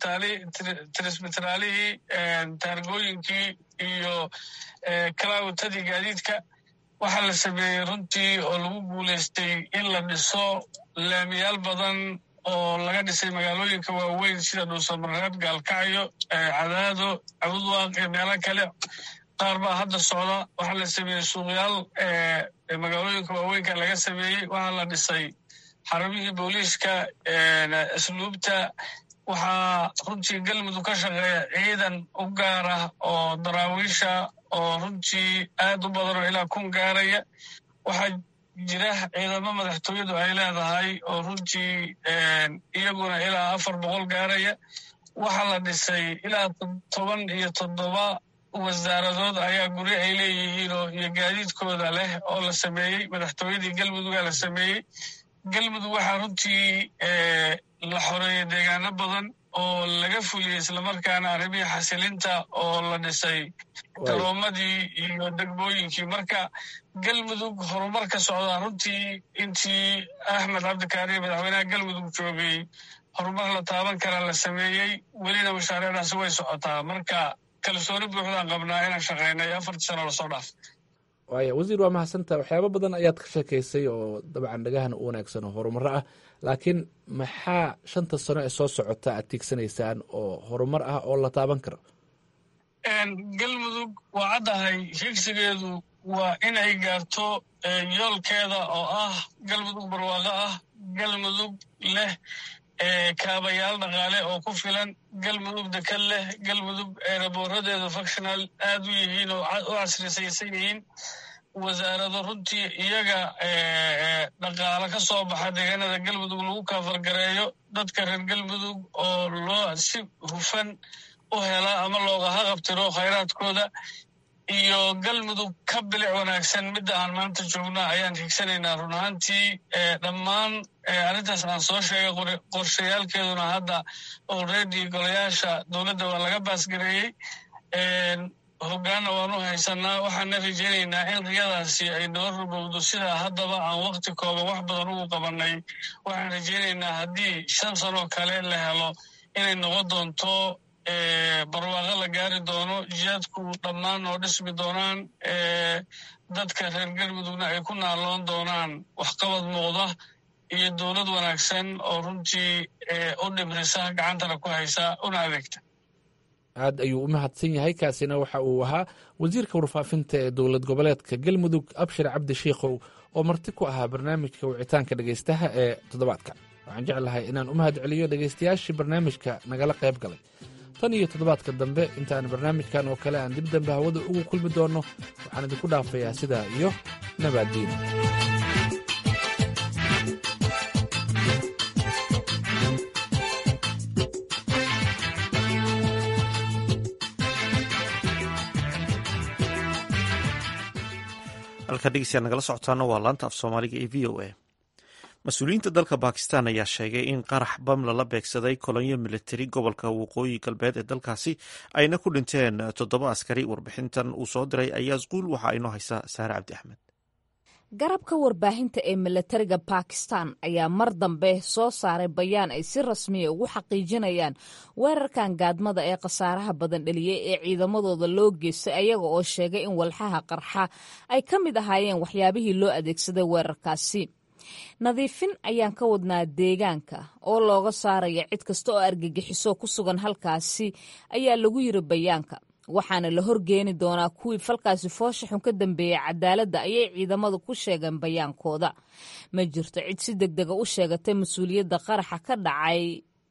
tirismitraalihii taargooyinkii iyo kalaawatadii gaadiidka waxaa la sameeyey runtii oo lagu guulaystay in la dhiso laamiyaal badan oo laga dhisay magaalooyinka waaweyn sida dhuusamareeb gaalkacyo cadaado cabudwaaq iyo meelo kale qaar baa hadda socda waxaa la sameeyey suuqyaal magaalooyinka waaweynka laga sameeyey waxaa la dhisay xarumihii booliiska asluubta waxaa runtii galmudug ka shaqeeya ciidan u gaar ah oo daraawiisha oo runtii aad u badan oo ilaa kun gaaraya waxaa jira ciidamo madaxtooyadu ay leedahay oo runtii iyaguna ilaa afar boqol gaaraya waxaa la dhisay ilaa toban iyo toddoba wasaaradood ayaa guri ay leeyihiin oo iyo gaadiidkooda leh oo la sameeyey madaxtooyadii galmudugaa la sameeyey galmudug waxaa runtii la xoreeyey deegaano badan oo laga fuliyey islamarkaana arrimihii xasilinta oo la dhisay garoomadii iyo degmooyinkii marka galmudug horumar ka socdaa runtii intii axmed cabdikaariye madaxweynaha galmudug joogay horumar la taaban kara la sameeyey welina mashaariicdaasi way socotaa marka kalsooni buuxdaan qabnaa inaan shaqaynay afartii sano lasoo dhaaf waaya wasiir waa mahadsantaha waxyaabo badan ayaad ka sheekaysay oo dabcan dhagahan u wanaagsan oo horumaro ah laakiin maxaa shanta sano ee soo socota aad tiigsanaysaan oo horumar ah oo la taaban karo galmudug waa caddahay higsigeedu waa inay gaarto yoolkeeda oo ah galmudug barwaaqo ah galmudug leh kaabayaal dhaqaale oo ku filan galmudug dekad leh galmudug eeraboораdeeda functional aad u yihiin oo u casrisaysan yihiin wasaarado runtii iyaga dhaqaalo ka soo baxa deegaanada galmudug lagu kaafargareeyo dadka reer galmudug oo loo si hufan u hela ama looga haqabtiro khayraadkooda iyo galmudug ka bilic wanaagsan midda aan maanta joogna ayaan higsanaynaa run ahaantii dhammaan arrintaas aan soo sheegay qorshayaalkeeduna hadda already golayaasha dowladda waa laga baasgareeyey hoggaanna waanu haysanaa waxaana rajaynaynaa in riyadaasi ay noo rubowdo sidaa haddaba aan wakti kooban wax badan ugu qabannay waxaan rajaynaynaa haddii shan sanoo kale la helo inay noqon doonto barwaaqo la gaari doono jihaadku dhammaan oo dhismi doonaan dadka reer galmudugna ay ku naaloon doonaan waxqabad muuqda iyo dowlad wanaagsan oo runtii u dhibrisa gacantana ku haysa una adeegta aad ayuu u mahadsan yahay kaasina waxa uu ahaa wasiirka warfaafinta ee dowlad goboleedka galmudug abshir cabdi shiikhow oo marti ku ahaa barnaamijka wicitaanka dhegaystaha ee toddobaadka waxaan jeclahay inaan u mahad celiyo dhegaystayaashii barnaamijka nagala qayb galay tan iyo toddobaadka dambe intaan barnaamijkan oo kale aan dib dambe hawada ugu kulmi doonno waxaan idinku dhaafayaa sidaa iyo nabaaddiin halkaa dhegeystayaal nagala socotaana waa laanta af soomaaliga ee v o a mas-uuliyiinta dalka bakistan ayaa sheegay in qarax bam lala beegsaday kolonyo militari gobolka waqooyi galbeed ee dalkaasi ayna ku dhinteen toddoba askari warbixintan uu soo diray ayaas quul waxa inoo haysaa saare cabdi axmed garabka warbaahinta ee milatariga bakistan ayaa mar dambe soo saaray bayaan ay si rasmiya ugu xaqiijinayaan weerarkan gaadmada ee khasaaraha badan dheliyey ee ciidamadooda loo geystay ayaga oo sheegay in walxaha qarxa ay ka mid ahaayeen waxyaabihii loo adeegsaday weerarkaasi nadiifin ayaan ka wadnaa deegaanka oo looga saaraya cid kasta oo argagixiso ku sugan halkaasi ayaa lagu yiri bayaanka waxaana la horgeeni doonaa kuwii falkaasi foosha xun ka dambeeyey cadaaladda ayay ciidamadu ku sheegeen bayaankooda ma jirto cid si deg dega u sheegatay mas-uuliyadda qaraxa ka dhacay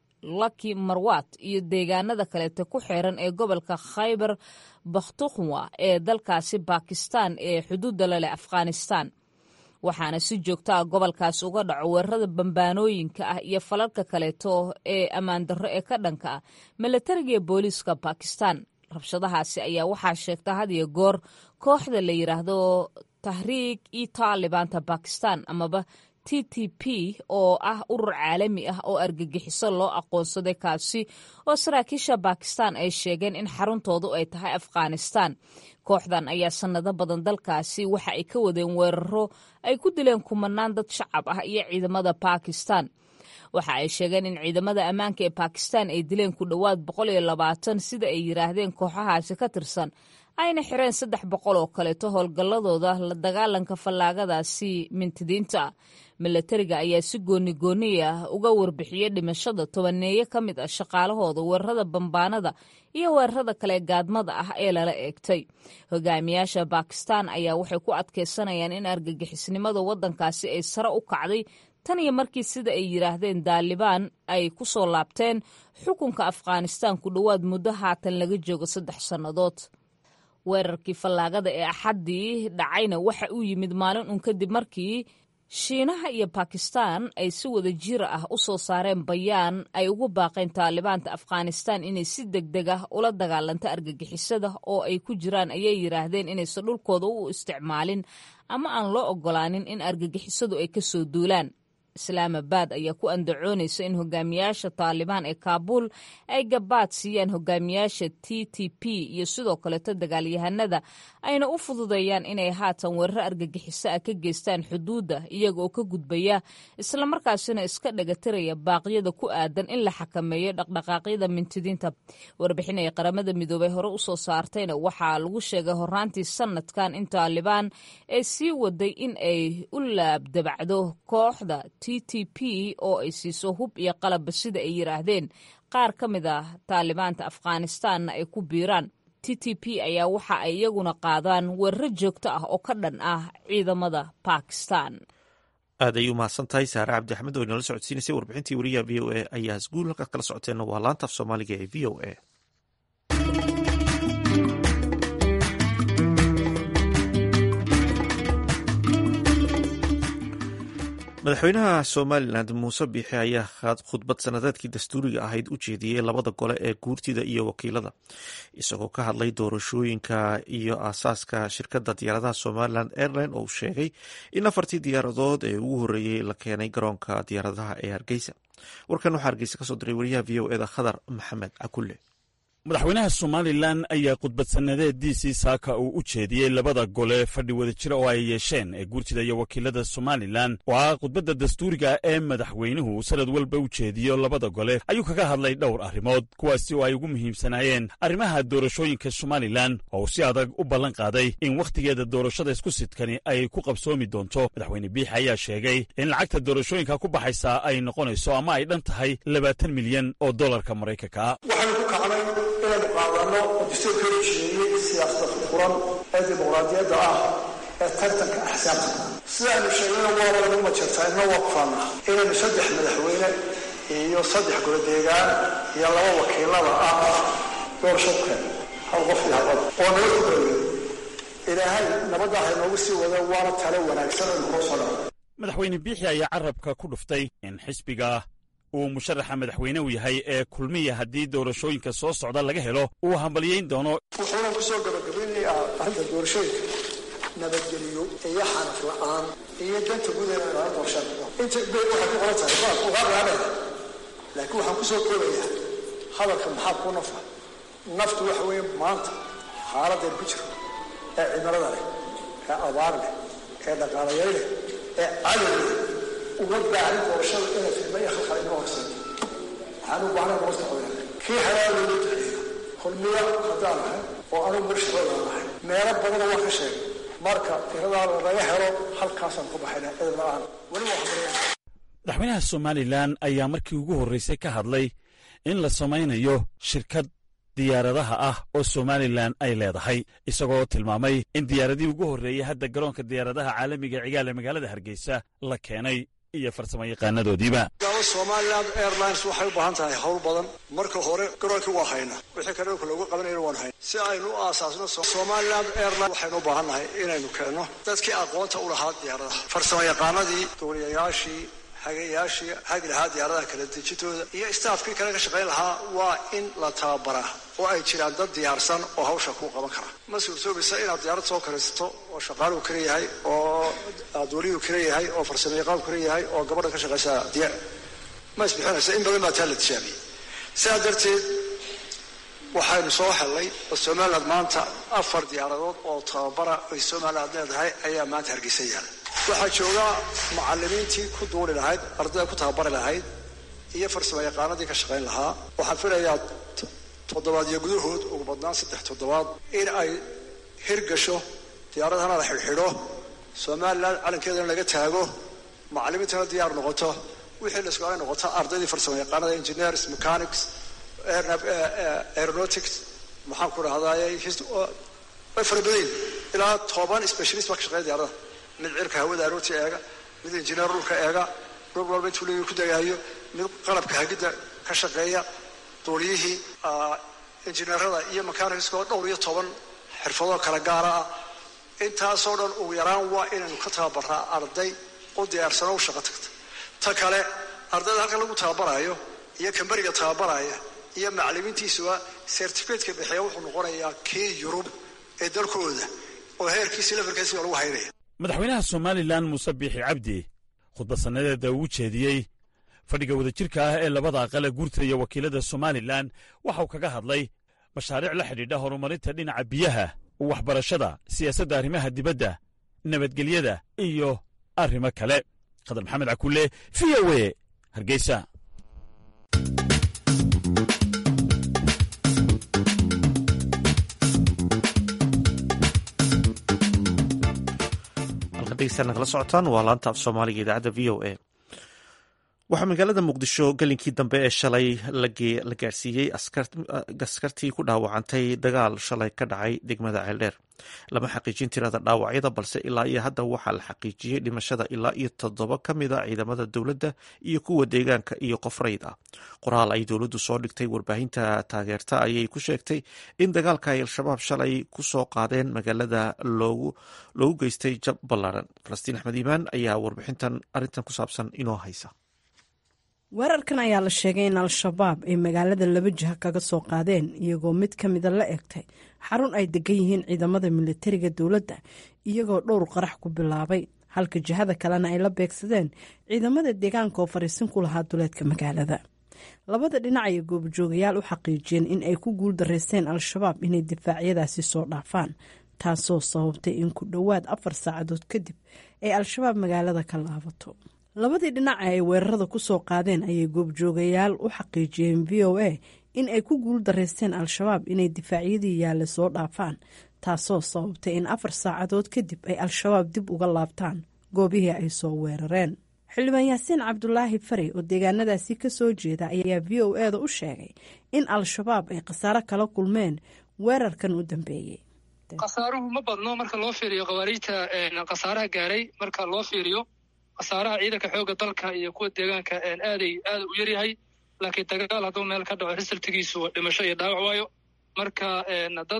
laki marwat iyo deegaanada kaleete ku xeeran ee gobolka khaybar bakhtukhwa ee dalkaasi bakistan ee xuduudda laleh afghanistan waxaana si joogto ah gobolkaas uga dhaco weerarada bambaanooyinka ah iyo falalka kaleeto ee ammaandarro ee ka dhanka ah milatariga iyo booliiska bakistan rabshadahaasi ayaa waxaa sheegta had iyo goor kooxda la yidhaahdo tahriig iyo taalibaanta bakistan amaba t t p oo ah urur caalami ah oo argagixiso loo aqoonsaday kaasi oo saraakiisha bakistan ay sheegeen in xaruntoodu ay tahay afghanistan kooxdan ayaa sannado badan dalkaasi waxa ay ka wadeen weeraro ay ku dileen kumanaan dad shacab ah iyo ciidamada bakistan waxa ay sheegeen in ciidamada ammaanka ee bakistan ay dileen ku dhowaad boqol iyo labaatan sida ay yidhaahdeen kooxahaasi ka tirsan ayna xireen saddex boqol oo kaleeto howlgalladooda la dagaalanka fallaagadaasi mintidiinta milatariga ayaa si gooni gooni ah uga warbixiyey dhimashada tobaneeye ka mid ah shaqaalahooda weerarada bambaanada iyo weerarada kale gaadmada ah ee lala eegtay hogaamiyaasha bakistan ayaa waxay ku adkeysanayaan in argagixisnimada waddankaasi ay sare u kacday tan iyo markii sida ay yidhaahdeen daalibaan ay ku soo laabteen xukunka afghanistan ku dhowaad muddo haatan laga joogo saddex sannadood weerarkii fallaagada ee axaddii dhacayna waxa uu yimid maalin un kadib markii shiinaha iyo bakistan ay si wada jir ah u soo saareen bayaan ay ugu baaqeen taalibaanta afghanistan inay si deg deg ah ula dagaalanto argagixisada oo ay ku jiraan ayay yidhaahdeen inaysan dhulkooda u isticmaalin ama aan loo ogolaanin in argagixisadu ay kasoo duulaan islaamabad ayaa ku andacoonaysa in hogaamiyaasha taalibaan ee kaabuul ay gabaad siiyaan hogaamiyaasha t t p iyo sidoo kaleeto dagaalyahanada ayna u fududeeyaan inay haatan weerar argagixiso ah ka geystaan xuduudda iyaga oo ka gudbaya islamarkaasina iska dhagatiraya baaqyada ku aadan in la xakameeyo dhaqdhaqaaqyada mintidiinta warbixin ay qaramada midoobay hore usoo saartayna waxaa lagu sheegay horaantii sanadkan in taalibaan ay sii waday in ay u laabdabacdo kooxda t t p oo ay siiso hub iyo qalabba sida ay yidhaahdeen qaar ka mid ah taalibaanta afghanistaanna ay ku biiraan t t p ayaa waxa ay iyaguna qaadaan weeraro joogto ah oo ka dhan ah ciidamada bakistan aad ayay umahadsan tahay saare cabdi axmed oo inala socodsiinaysay warbixintii wariyaha v o a ayaa isguul halkaad kala socoteenna waa laanta af soomaaliga ee v o a madaxweynaha somalilan muuse biixi ayaa khudbad sanadeedkii dastuuriga ahayd u jeediyey labada gole ee guurtida iyo wakiilada isagoo ka hadlay doorashooyinka iyo aasaaska shirkadda diyaaradaha somalilan airline oo uu sheegay in afartii diyaaradood ee ugu horreeyey la keenay garoonka diyaaradaha ee hargeysa warkan waxaa hargeysa kasoo diray wariyaha v o eda khadar maxamed cakulle madaxweynaha somalilan ayaa khudbad sannadeediisii saaka uu u jeediyey labada gole fadhi wadajira oo ay yeesheen ee guurtida iyo wakiilada somalilan oo ah khudbadda dastuuriga ee madaxweynuhu sanad walba u jeediyo labada gole ayuu kaga hadlay dhowr arrimood kuwaasi oo ay ugu muhiimsanaayeen arrimaha doorashooyinka somalilan oo uu si adag u ballan qaaday in wakhtigeeda doorashada isku sidkani ay ku qabsoomi doonto madaxweyne biixi ayaa sheegay in lacagta doorashooyinka ku baxaysaa ay noqonayso ama ay dhan tahay labaatan milyan oo dollarka maraykanka inaynu qaadano oo dastuurka heshiiyey siyaasada furfuran ee dimuqraadiyadda ah ee tartanka axsaabta sidaaynu sheegnayna waaba lagu majartaa inna waa kufaana inaynu saddex madaxweyne iyo saddex goladeegaan iyo laba wakiilada ah doorashadkeen hal qof iyo hal cod oo nabad ku golayo ilaahay nabadda ha inoogu sii wada waana talo wanaagsan aynu koo soo dhaco madaxweyne biixi ayaa carabka ku dhuftay in xisbiga uu musharaxa madaxweynehu yahay ee kulmiya haddii doorashooyinka soo socda laga helo uu hambalyayn doono wuxuuna ku soo gabagabeynayaa arrinta doorashooyinka nabadgeliyo iyo xanaf la-aan iyo danta gudaheeda laga doorashada inta bay waxay ku qoran tahay baad uga raadaya laakiin waxaan ku soo koobayaa hadalka maxaa ku nafa naftu waxa weeye maanta xaaladeen ku jiro ee cimilada leh ee abaar leh ee dhaqaalayay leh ee cadow leh uma baahan doorashada inay fidma iyo khalkhal inoo horseedo waxaan u baahnay nabadka codeen kii xalaal loogu duceeyo kulmiya haddaan nahay oo anugu murshadooda nahay meelo badana waa ka sheegay marka tiradaa laga helo halkaasaan ku baxayna cid la-aan weli waa habareen madaxweynaha somalilan ayaa markii ugu horraysay ka hadlay in la samaynayo shirkad diyaaradaha ah oo somalilan ay leedahay isagoo tilmaamay in diyaaradii ugu horreeyey hadda garoonka diyaaradaha caalamiga cigaal ee magaalada hargeysa la keenay iyo farsamo yaqaanadoodiiba somaliland airlines waxay u baahan tahay hawl badan marka hore garoonkii waa hayna wixii kale dhulka loogu qabanayna waan hayna si aynu u aasaasno somaliland airline waxaynu u baahannahay inaynu keenno dadkii aqoonta u lahaa diyaaradaha farsamo yaqaanadii duuliyayaashii hagayaashii hagi lahaa diyaaradaha kala dejintooda iyo staafkii kale ka shaqayn lahaa waa in la tababaraa oo ay jiraan dad diyaarsan oo hawsha ku qaban kara ma suurtoobaysa inaad diyaarad soo karaysato oo shaqaaluhu kala yahay oo duuliyuhu kala yahay oo farsamo yaqaanku kala yahay oo gabadha ka shaqaysa diyaar ma isbixinaysa in badan baa taa la tijaabiyey sidaa darteed waxaynu soo hellay oo somaliland maanta afar diyaaradood oo tababara ay somaliland leedahay ayaa maanta hargeysa yaala waxaa jooga macalimiintii ku duuli lahayd ardayda ku tababari lahayd iyo farsamo yaqaanadii ka shaqayn lahaa waxaan filayaa toddobaadyo gudahood ugu badnaan saddex toddobaad in ay hirgasho diyaaradahana la xidhxidho somaliland calankeedana laga taago macalimiintana diyaar noqoto wixii la isku ay noqoto ardaydii farsamo yaqaanada engineers mechanics aeronautics maxaan ku dhahdaay way fara badan ilaa toban specialist baa ka shaqeeya diyaaradaha mid cirka hawada arooti eega mid injineer dhulka eega dhul walba intuu leeyahy ku dagaayo mid qalabka hagidda ka shaqeeya duuliyihii injineerada iyo mechanicsoo dhowr iyo toban xirfadoo kala gaara ah intaasoo dhan ugu yaraan waa inaynu ka tababaraa arday u diyaarsano u shaqo tagta ta kale ardayda halkan lagu tababarayo iyo kamberiga tababaraya iyo macalimiintiisuba certificateka bixiya wuxuu noqonayaa kii yurub ee dalkooda oo heerkiisi levelkiisi lagu haynaya madaxweynaha somalilan muuse biixi cabdi khudbad sannadeeda uu jeediyey fadhiga wadajirka ah ee labada aqale guurta iyo wakiilada somalilan waxauu kaga hadlay mashaariic la xidhiidha horumarinta dhinaca biyaha waxbarashada siyaasadda arrimaha dibadda nabadgelyada iyo arrimo kale khadar maxamed cakulle v o e hargeysa kala socotaan waa laanta af soomaaliga idaacadda v o a waxaa magaalada muqdisho gelinkii dambe ee shalay la gaarsiiyey askartii ku dhaawacantay dagaal shalay ka dhacay degmada ceeldheer lama xaqiijin tirada dhaawacyada balse ilaa iyo hadda waxaa la xaqiijiyey dhimashada ilaa iyo toddoba ka mid a ciidamada dowladda iyo kuwa deegaanka iyo qof rayd ah qoraal ay dowladdu soo dhigtay warbaahinta taageerta ayay ku sheegtay in dagaalka ay al-shabaab shalay ku soo qaadeen magaalada loogu geystay jab ballaaran falastiin axmed iimaan ayaa warbixintan arrintan ku saabsan inoo haysa weerarkan ayaa la sheegay in al-shabaab ay magaalada laba jiha kaga soo qaadeen iyagoo mid ka mida la egtay xarun ay degan yihiin ciidamada militariga dowladda iyagoo dhowr qarax ku bilaabay halka jihada kalena ay la beegsadeen ciidamada deegaanka oo fariisin ku lahaa duleedka magaalada labada dhinac ayay goobjoogayaal u xaqiijiyeen in ay ku guul daraysteen al-shabaab inay difaacyadaasi soo dhaafaan taasoo sababtay in ku dhowaad afar saacadood kadib ay al-shabaab magaalada ka laabato labadii dhinac ee ay weerarada ku soo qaadeen ayay goobjoogayaal u xaqiijiyeen v o a in ay ku guul daraysteen al-shabaab inay difaacyadii yaalla soo dhaafaan taasoo sababtay in afar saacadood kadib ay al-shabaab dib uga laabtaan goobihii ay soo weerareen xildhibaan yaasiin cabdulaahi fari oo deegaanadaasi ka soo jeeda ayaa v o e da u sheegay in al-shabaab ay khasaaro kala kulmeen weerarkan u dambeeyey khasaaruhu ma badno marka loo fiiriyo khawaariijta khasaaraha gaaray marka loo fiiriyo khasaaraha ciidanka xoogga dalka iyo kuwa deegaanka aaday aada u yaryahay laakiin dagaal hadduu meel ka dhaco risaltigiisu dhimasho iyo dhaawac waayo marka dad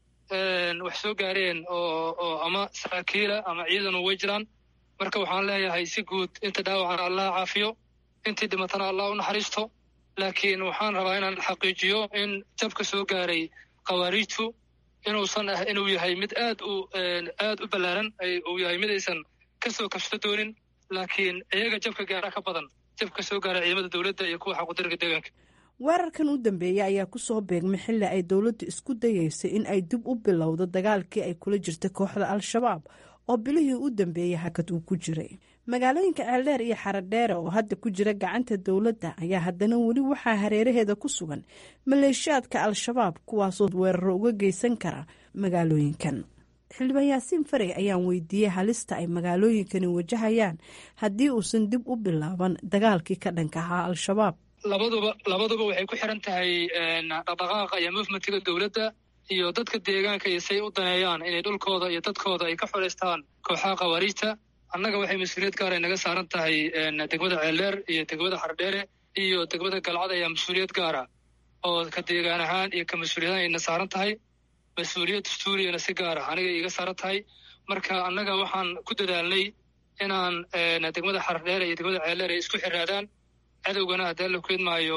wax soo gaareen oo oo ama saraakiila ama ciidanu way jiraan marka waxaan leeyahay si guud inta dhaawacana allah caafiyo intii dhimatana allah u naxariisto laakiin waxaan rabaa inaan xaqiijiyo in jabka soo gaaray khawaariijtu inuusan ah inuu yahay mid aad u aad u ballaaran uu yahay mid aysan kasoo kabsho doonin laakiin iyaga jabka gaara ka badan jabka soo gaara ciidamada dowladda iyo kuwa xaqudarga deegaanka weerarkan u dambeeyey ayaa ku soo beegmay xilli ay dowladdu isku dayeyso in ay dib u bilowdo dagaalkii ay kula jirtay kooxda al-shabaab oo bilihii u dambeeyey hakad uu ku jiray magaalooyinka ceeldheer iyo xaradheere oo hadda ku jira gacanta dowladda ayaa haddana weli waxaa hareeraheeda ku sugan maleeshiyaadka al-shabaab kuwaasoo weeraro uga geysan kara magaalooyinkan xildhibaan yaasiin farey ayaan weydiiyey halista ay magaalooyinkani wajahayaan haddii uusan dib u bilaaban dagaalkii ka dhanka ahaa al-shabaab labaduba labaduba waxay ku xiran tahay dhaqdhaqaaqa iyo movementiga dowladda iyo dadka deegaanka iyo say u daneeyaan inay dhulkooda iyo dadkooda ay ka xoreystaan kooxaha khawaariijta annaga waxay mas-uuliyad gaar ay naga saaran tahay degmada ceeldheer iyo degmada xardheere iyo degmada galcad ayaa mas-uuliyad gaara oo ka deegaan ahaan iyo ka mas-uuliyad ayna saaran tahay mas-uuliyad dastuuriyana si gaara aniga iiga saaran tahay marka annaga waxaan ku dadaalnay inaan degmada xardheere iyo degmada ceeldheer ay isku xiraadaan cadowgana haddii la keedmaayo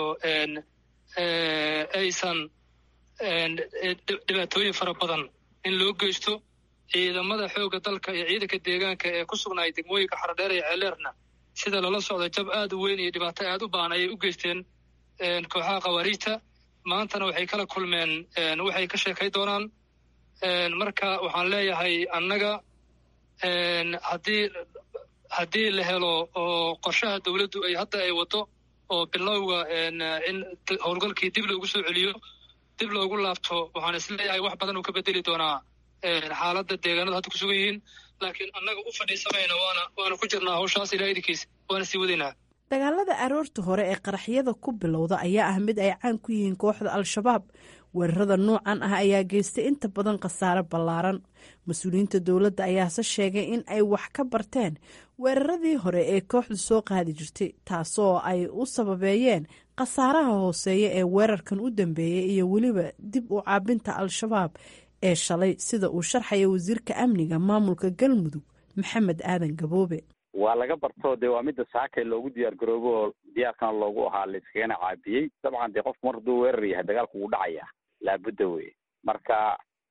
aysan dhibaatooyin fara badan in loo geysto ciidamada xoogga dalka iyo ciidanka deegaanka ee ku sugnaay degmooyinka xardheer iyo ceeleerna sida lala socdo jab aad u weyn iyo dhibaato aad u baan ayay u geysteen kooxaha khawaariijta maantana waxay kala kulmeen waxay ka sheekay doonaan marka waxaan leeyahay annaga haddii haddii la helo oo qorshaha dowladdu ay hadda ay wado oo bilowga in howlgalkii dib loogu soo celiyo dib loogu laabto waxaan isleeyahay wax badan uu ka bedeli doonaa xaaladda deegaanada hadda ku sugan yihiin laakiin annaga u fadhiisamayna waana waana ku jirnaa hawshaas ilaa idinkiis waana sii wadaynaa dagaalada aroorta hore ee qaraxyada ku bilowda ayaa ah mid ay caan ku yihiin kooxda al-shabaab weerarada noocan ah ayaa geystay inta badan khasaare ballaaran mas-uuliyiinta dowladda ayaase sheegay in ay wax ka barteen weeraradii hore ee kooxdu soo qaadi jirtay taasoo ay u sababeeyeen khasaaraha hooseeya ee weerarkan u dambeeyey iyo weliba dib u caabinta al-shabaab ee shalay sida uu sharxaya wasiirka amniga maamulka galmudug maxamed aadan gaboobe waa laga barto dee waa midda saakay loogu diyaar garoobo oo diyaarkana loogu ahaa layskagana caabiyey dabcan dee qofku mar hadduu weerar yahay dagaalku wuu dhacaya laabudda wey marka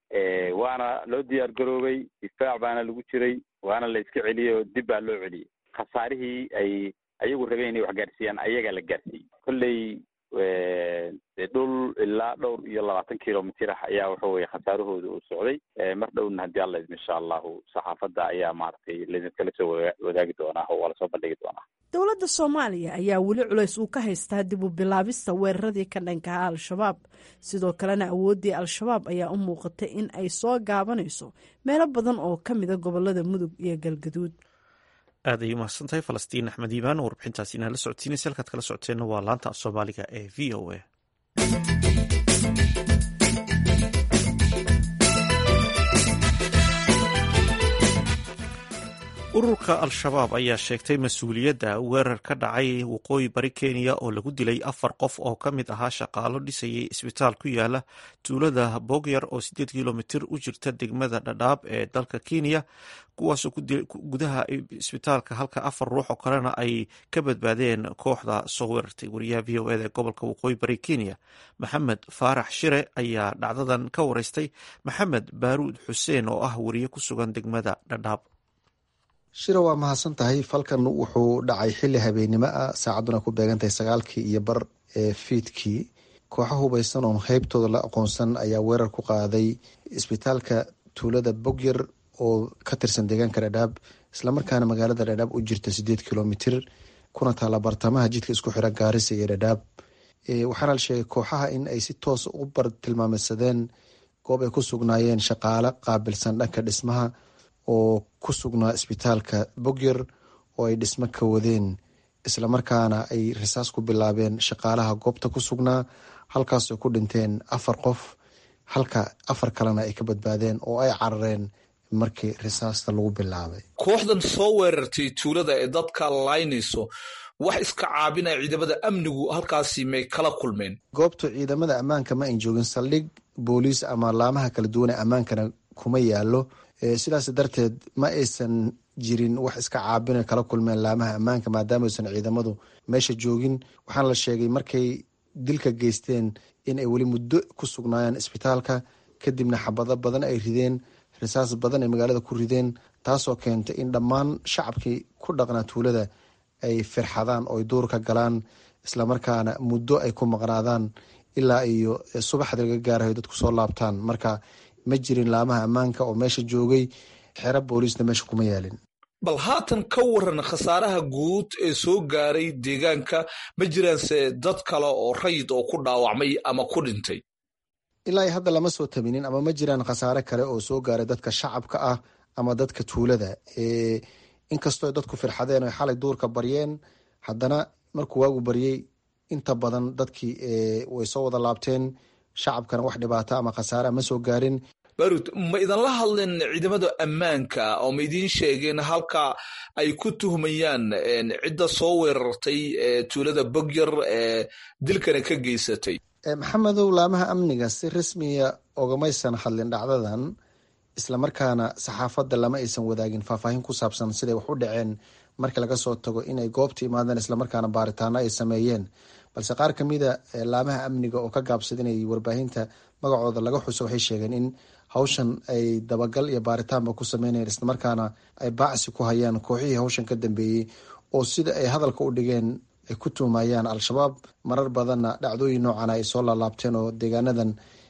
waana loo diyaar garoobay difaac baana lagu jiray waana la iska celiyey oo dib baa loo celiyey khasaarihii ay ayagu rabeen inay wax gaarsiiyaan ayagaa la gaarsiiyey kolley dhul ilaa dhowr iyo labaatan kilomitr ah ayaa waxa weye khasaarahooda uu socday mar dhowna haddii alla idmo insha allahu saxaafadda ayaa maaragtay laidinkala soo wadaagi doonaa oo waa lasoo bandhigi doonaa dowladda soomaaliya ayaa weli culays uu ka haystaa dib u bilaabista weeraradii ka dhankaha al-shabaab sidoo kalena awooddii al-shabaab ayaa u muuqatay in ay soo gaabanayso meelo badan oo ka mida gobolada mudug iyo galgaduud aad ay umahadsan tahay falastiin axmed iimaan oo warbixintaasi inaan la socodsiinaysa halkaad kala socoteenna waa laanta af soomaaliga ee v o a ururka al-shabaab ayaa sheegtay mas-uuliyadda weerar ka dhacay waqooyi bari kenya oo lagu dilay afar qof oo ka mid ahaa shaqaalo dhisayay isbitaal ku yaala tuulada bogyar oo sideed kilomitir u jirta degmada dhadhaab ee dalka kenya kuwaasoo gudaha isbitaalka halka afar ruux oo kalena ay ka badbaadeen kooxda soo weerartay wariyaha v o eda ee gobolka waqooyi bari kenya maxamed faarax shire ayaa dhacdadan ka wareystay maxamed baaruud xuseen oo ah wariye ku sugan degmada dhadhaab shira waa mahadsan tahay falkan wuxuu dhacay xili habeennimo ah saacadduna ku beegantahay sagaalkii iyo bar ee fiidkii kooxo hubaysan oon heybtooda la aqoonsan ayaa weerar ku qaaday isbitaalka tuulada bogyar oo ka tirsan deegaanka dhadhaab islamarkaana magaalada dhadhaab u jirta sideed kilomitir kuna taalla bartamaha jidka isku xira gaarisa iyo dhadhaab waxaana la sheegay kooxaha in ay si toos u bar tilmaameysadeen goob ay ku sugnaayeen shaqaale qaabilsan dhanka dhismaha oo ku sugnaa isbitaalka bogyar oo ay dhismo ka wadeen islamarkaana ay risaas ku bilaabeen shaqaalaha goobta ku sugnaa halkaasoo ku dhinteen afar qof halka afar kalena ay ka badbaadeen oo ay carareen markii risaasta lagu bilaabay kooxdan soo weerartay tuulada ee dadka laynayso wax iska caabinaya ciidamada amnigu halkaasi may kala kulmeen goobtu ciidamada ammaanka ma ayn joogin saldhig booliis ama laamaha kala duwan ee ammaankana kuma yaalo sidaas darteed ma aysan jirin wax iska caabina kala kulmeen laamaha ammaanka maadaama aysan ciidamadu meesha joogin waxaana la sheegay markay dilka geysteen in ay weli muddo ku sugnaayeen isbitaalka kadibna xabado badan ay rideen risaas badan ay magaalada ku rideen taasoo keentay in dhammaan shacabkii ku dhaqnaa tuulada ay firxadaan oo ay duur ka galaan islamarkaana muddo ay ku maqnaadaan ilaa iyo subaxda laga gaarayo dadku soo laabtaan marka ma jirin laamaha ammaanka oo meesha joogay xero booliisna meesha kuma yaalin bal haatan ka waran khasaaraha guud ee soo gaaray deegaanka ma jiraanse dad kale oo rayid oo ku dhaawacmay ama ku dhintay ilaa hadda lama soo tabinin ama ma jiraan khasaare kale oo soo gaaray dadka shacabka ah ama dadka tuulada inkastoo dadku firxadeen oy xalay duurka baryeen haddana markuu waagu baryey inta badan dadkii way soo wada laabteen shacabkana wax dhibaata ama khasaare ma soo gaarin barud ma idinla hadleen ciidamada ammaanka oo ma idiin sheegeen halka ay ku tuhmayaan cidda soo weerartay tuulada bogyar ee dilkana ka geysatay maxamedow laamaha amniga si rasmiya ogamaysan hadlin dhacdadan islamarkaana saxaafadda lama aysan wadaagin faahfaahin ku saabsan siday wax u dhaceen markii laga soo tago inay goobta imaadeen islamarkaana baaritaano ay sameeyeen balse qaar kamida laamaha amniga oo ka gaabsada inay warbaahinta magacooda laga xuso waxay sheegeen in hawshan ay dabagal iyo baaritaanba ku sameynayeen islamarkaana ay baacsi ku hayaan kooxihii hawshan ka dambeeyey oo sida ay hadalka u dhigeen ay ku tuumayaan al-shabaab marar badanna dhacdooyin noocana ay soo laalaabteen oo deegaanadan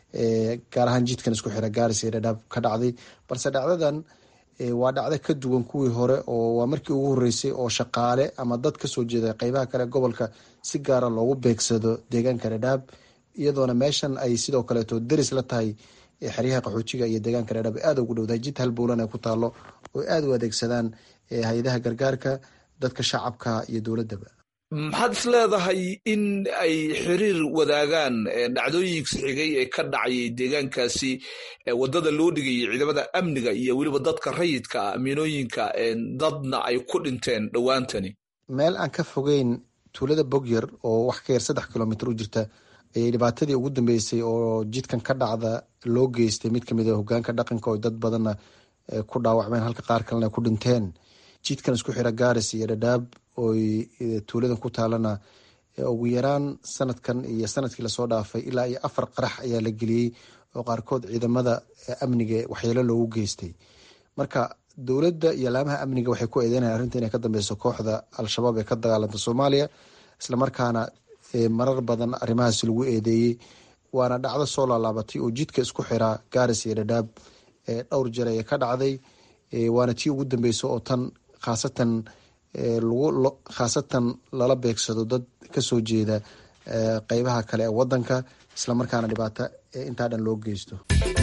gaar ahaan jidkan isku xira gaaris iyo dhadhaab ka dhacday balse dhacdadan waa dhacdo ka duwan kuwii hore oo waa markii ugu horeysay oo shaqaale ama dad kasoo jeeda qeybaha kale gobolka si gaara loogu beegsado deegaanka dhadhaab iyadoona meeshan ay sidoo kaleeto deris la tahay xeryaha qaxoojiga iyo deegaanka dhadhaab aada ugu dhowdahay jid halbowlan ay ku taalo oo aada u adeegsadaan hay-adaha gargaarka dadka shacabka iyo dowladaba maxaad is leedahay in ay xiriir wadaagaan dhacdooyinka xigay ee ka dhacayay deegaankaasi wadada loo dhigayay ciidamada amniga iyo weliba dadka rayidka amiinooyinka dadna ay ku dhinteen dhowaantani meel aan ka fogeyn tuulada bogyar oo wax ka yar saddex kilomitr u jirta ayay dhibaatadii ugu dambeysay oo jidkan ka dhacda loo geystay mid kamid a hogaanka dhaqanka oo dad badanna ku dhaawacmeen halka qaar kalena ku dhinteen jidkan isku xira gaaris iyo dhadhaab oy tuuladan ku taalana ugu yaraan sanadkan iyo sanadkii lasoo dhaafay ilaa iyo afar qarax ayaa la geliyey oo qaarkood ciidamada amniga waxyeelo loogu geystay marka dowladda iyo laamaha amniga waxay ku eedeynayaan arrinta inay ka dambeyso kooxda al-shabaab ee ka dagaalanta soomaaliya islamarkaana marar badan arrimahaas lagu eedeeyey waana dhacdo soo laalaabatay oo jidka isku xiraa gaaris iyo dhadhaab dhowr jeer ayay ka dhacday waana tii ugu dambeysa oo tan khaasatan lagu khaasatan lala beegsado dad kasoo jeeda qeybaha kale ee wadanka islamarkaana dhibaato intaa dhan loo geysto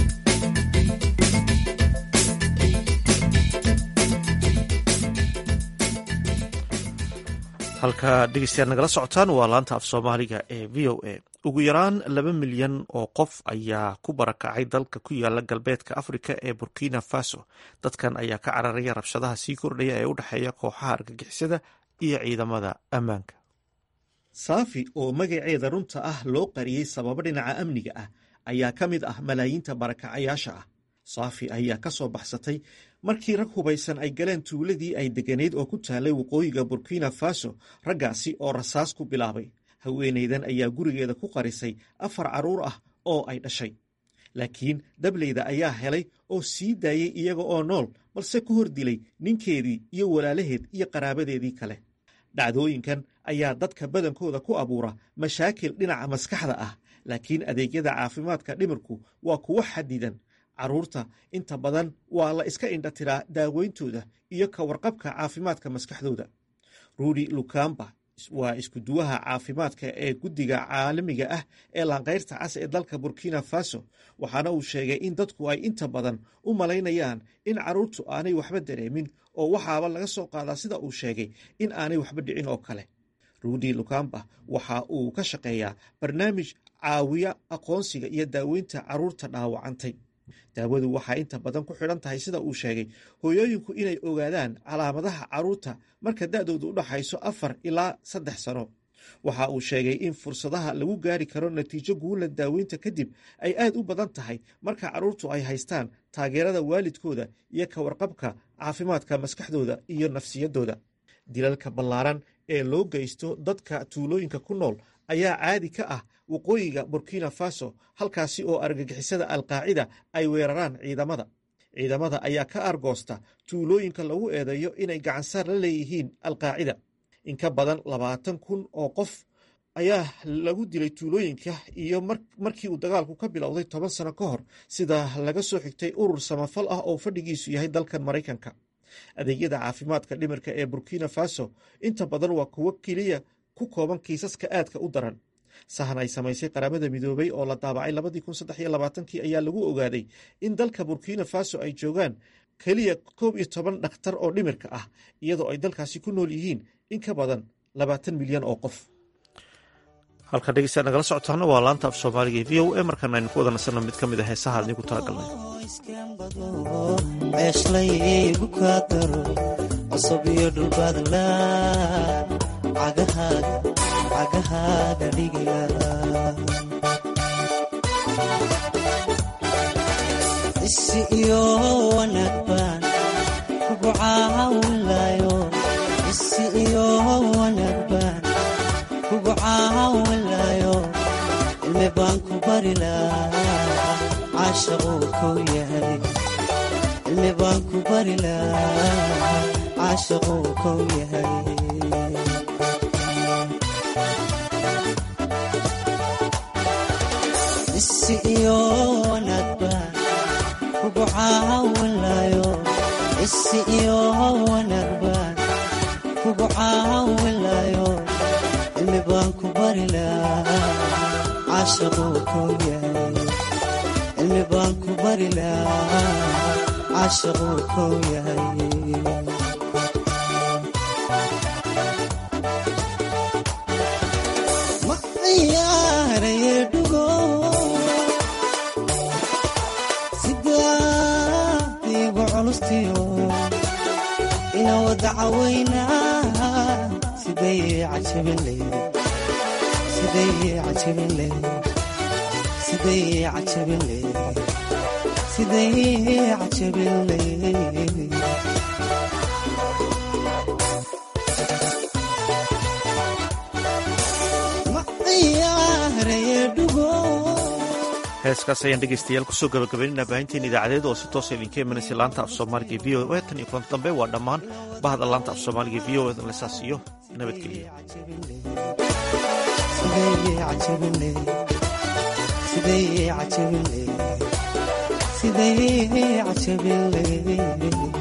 halka dhegeystayaal nagala socotaan waa laanta af soomaaliga ee v o a ugu yaraan laba milyan oo qof ayaa ku barakacay dalka ku yaala galbeedka afrika ee burkina faso dadkan ayaa ka cararaya rabshadaha sii kordhaya ee u dhexeeya kooxaha argagixisada iyo ciidamada ammaanka saafi oo magaceeda runta ah loo qariyey sababo dhinaca amniga ah ayaa ka mid ah malaayiinta barakacayaasha ah saafi ayaa ka soo baxsatay markii rag hubaysan ay galeen tuuladii ay degganayd oo ku taalay waqooyiga burkina faso raggaasi oo rasaas ku bilaabay haweenaydan ayaa gurigeeda ku qarisay afar carruur ah oo ay dhashay laakiin dableyda ayaa helay oo sii daayey iyaga oo nool balse ku hor dilay ninkeedii iyo walaalaheed iyo qaraabadeedii kale dhacdooyinkan ayaa dadka badankooda ku abuura mashaakil dhinaca maskaxda ah laakiin adeegyada caafimaadka dhimirku waa kuwo xadidan carruurta inta badan waa la iska indhatiraa daaweyntooda iyo ka warqabka caafimaadka maskaxdooda ruudi lukamba waa iskuduwaha caafimaadka ee guddiga caalamiga ah ee laanqayrta cas ee dalka burkina faso waxaana uu sheegay in dadku ay inta badan u malaynayaan in carruurtu aanay waxba dareemin oo waxaaba laga soo qaadaa sida uu sheegay in aanay waxba dhicin oo kale ruudi lukamba waxa uu ka shaqeeyaa barnaamij caawiya aqoonsiga iyo daaweynta carruurta dhaawacantay daawadu waxaa inta badan ku xidhan tahay sida uu sheegay hooyooyinku inay ogaadaan calaamadaha carruurta marka da'doodu u dhaxayso afar ilaa saddex sano waxa uu sheegay in fursadaha lagu gaari karo natiijo guula daaweynta kadib ay aad u badan tahay marka carruurtu ay haystaan taageerada waalidkooda iyo ka warqabka caafimaadka maskaxdooda iyo nafsiyaddooda dilalka ballaaran ee loo geysto dadka tuulooyinka ku nool ayaa caadi ka ah waqooyiga burkina faso halkaasi oo argagixisada alqaacida ay weeraraan ciidamada ciidamada ayaa ka argoosta tuulooyinka lagu eedeeyo inay gacansaar la leeyihiin alqaacida in ka badan labaatan kun oo qof ayaa lagu dilay tuulooyinka iyo markii uu dagaalku ka bilowday toban sano ka hor sida laga soo xigtay urur samafal ah oo fadhigiisu yahay dalkan maraykanka adeegyada caafimaadka dhimirka ee burkina faso inta badan waa kuwo keliya ku kooban kiisaska aadka u daran sahan ay samaysay qaramada midoobay oo la daabacay labadii kun saddex iyo labaatankii ayaa lagu ogaaday in dalka burkina faso ay joogaan keliya koob iyo toban dhakhtar oo dhimirka ah iyadoo ay dalkaasi ku nool yihiin in ka badan labaatan milyan oo qof halkan dhegeystaad nagala socotaana waa laanta af soomaaliga e v o a markaana aynu ku wada nasanno mid ka mid a heesaha adnigu talagalnay ceeshlaygu kaa daro cusub iyo dhulbaadla cagahaaga dhiga isi iyo wanaag baan kugu caawinlayo isi iyo wanaag baan kugu caawinlayo cilmi baan ku bari lahaa caashaquu kow yahay cilmi baan ku bari lahaa caashaquu kow yahay isi iyo wanaag baan kugu caawinlayo isi iyo wanaag baan kugu caawinlayo cilmi baan ku bari lahaa caashaquu kow yahay cilmi baan ku bari lahaa caashaquu kow yahay ma ciyaaraye dhugo sidaadiigu culustiyo ina wada cawaynaa siday cajabin leydi siday cajabin leydi siday cajabin leydi siday cajabin leydi ma ciyaaraye dhugo heeskaas ayaan dhegeystayaal kusoo gabagabaynayna baahinteen idaacadeed oo si toosa idinka imanaysa laanta af soomaaliga v o e tan iyo kulanti dambe waa dhammaan bahda laanta af soomaaliga v o e lesaas iyo nabadgelyo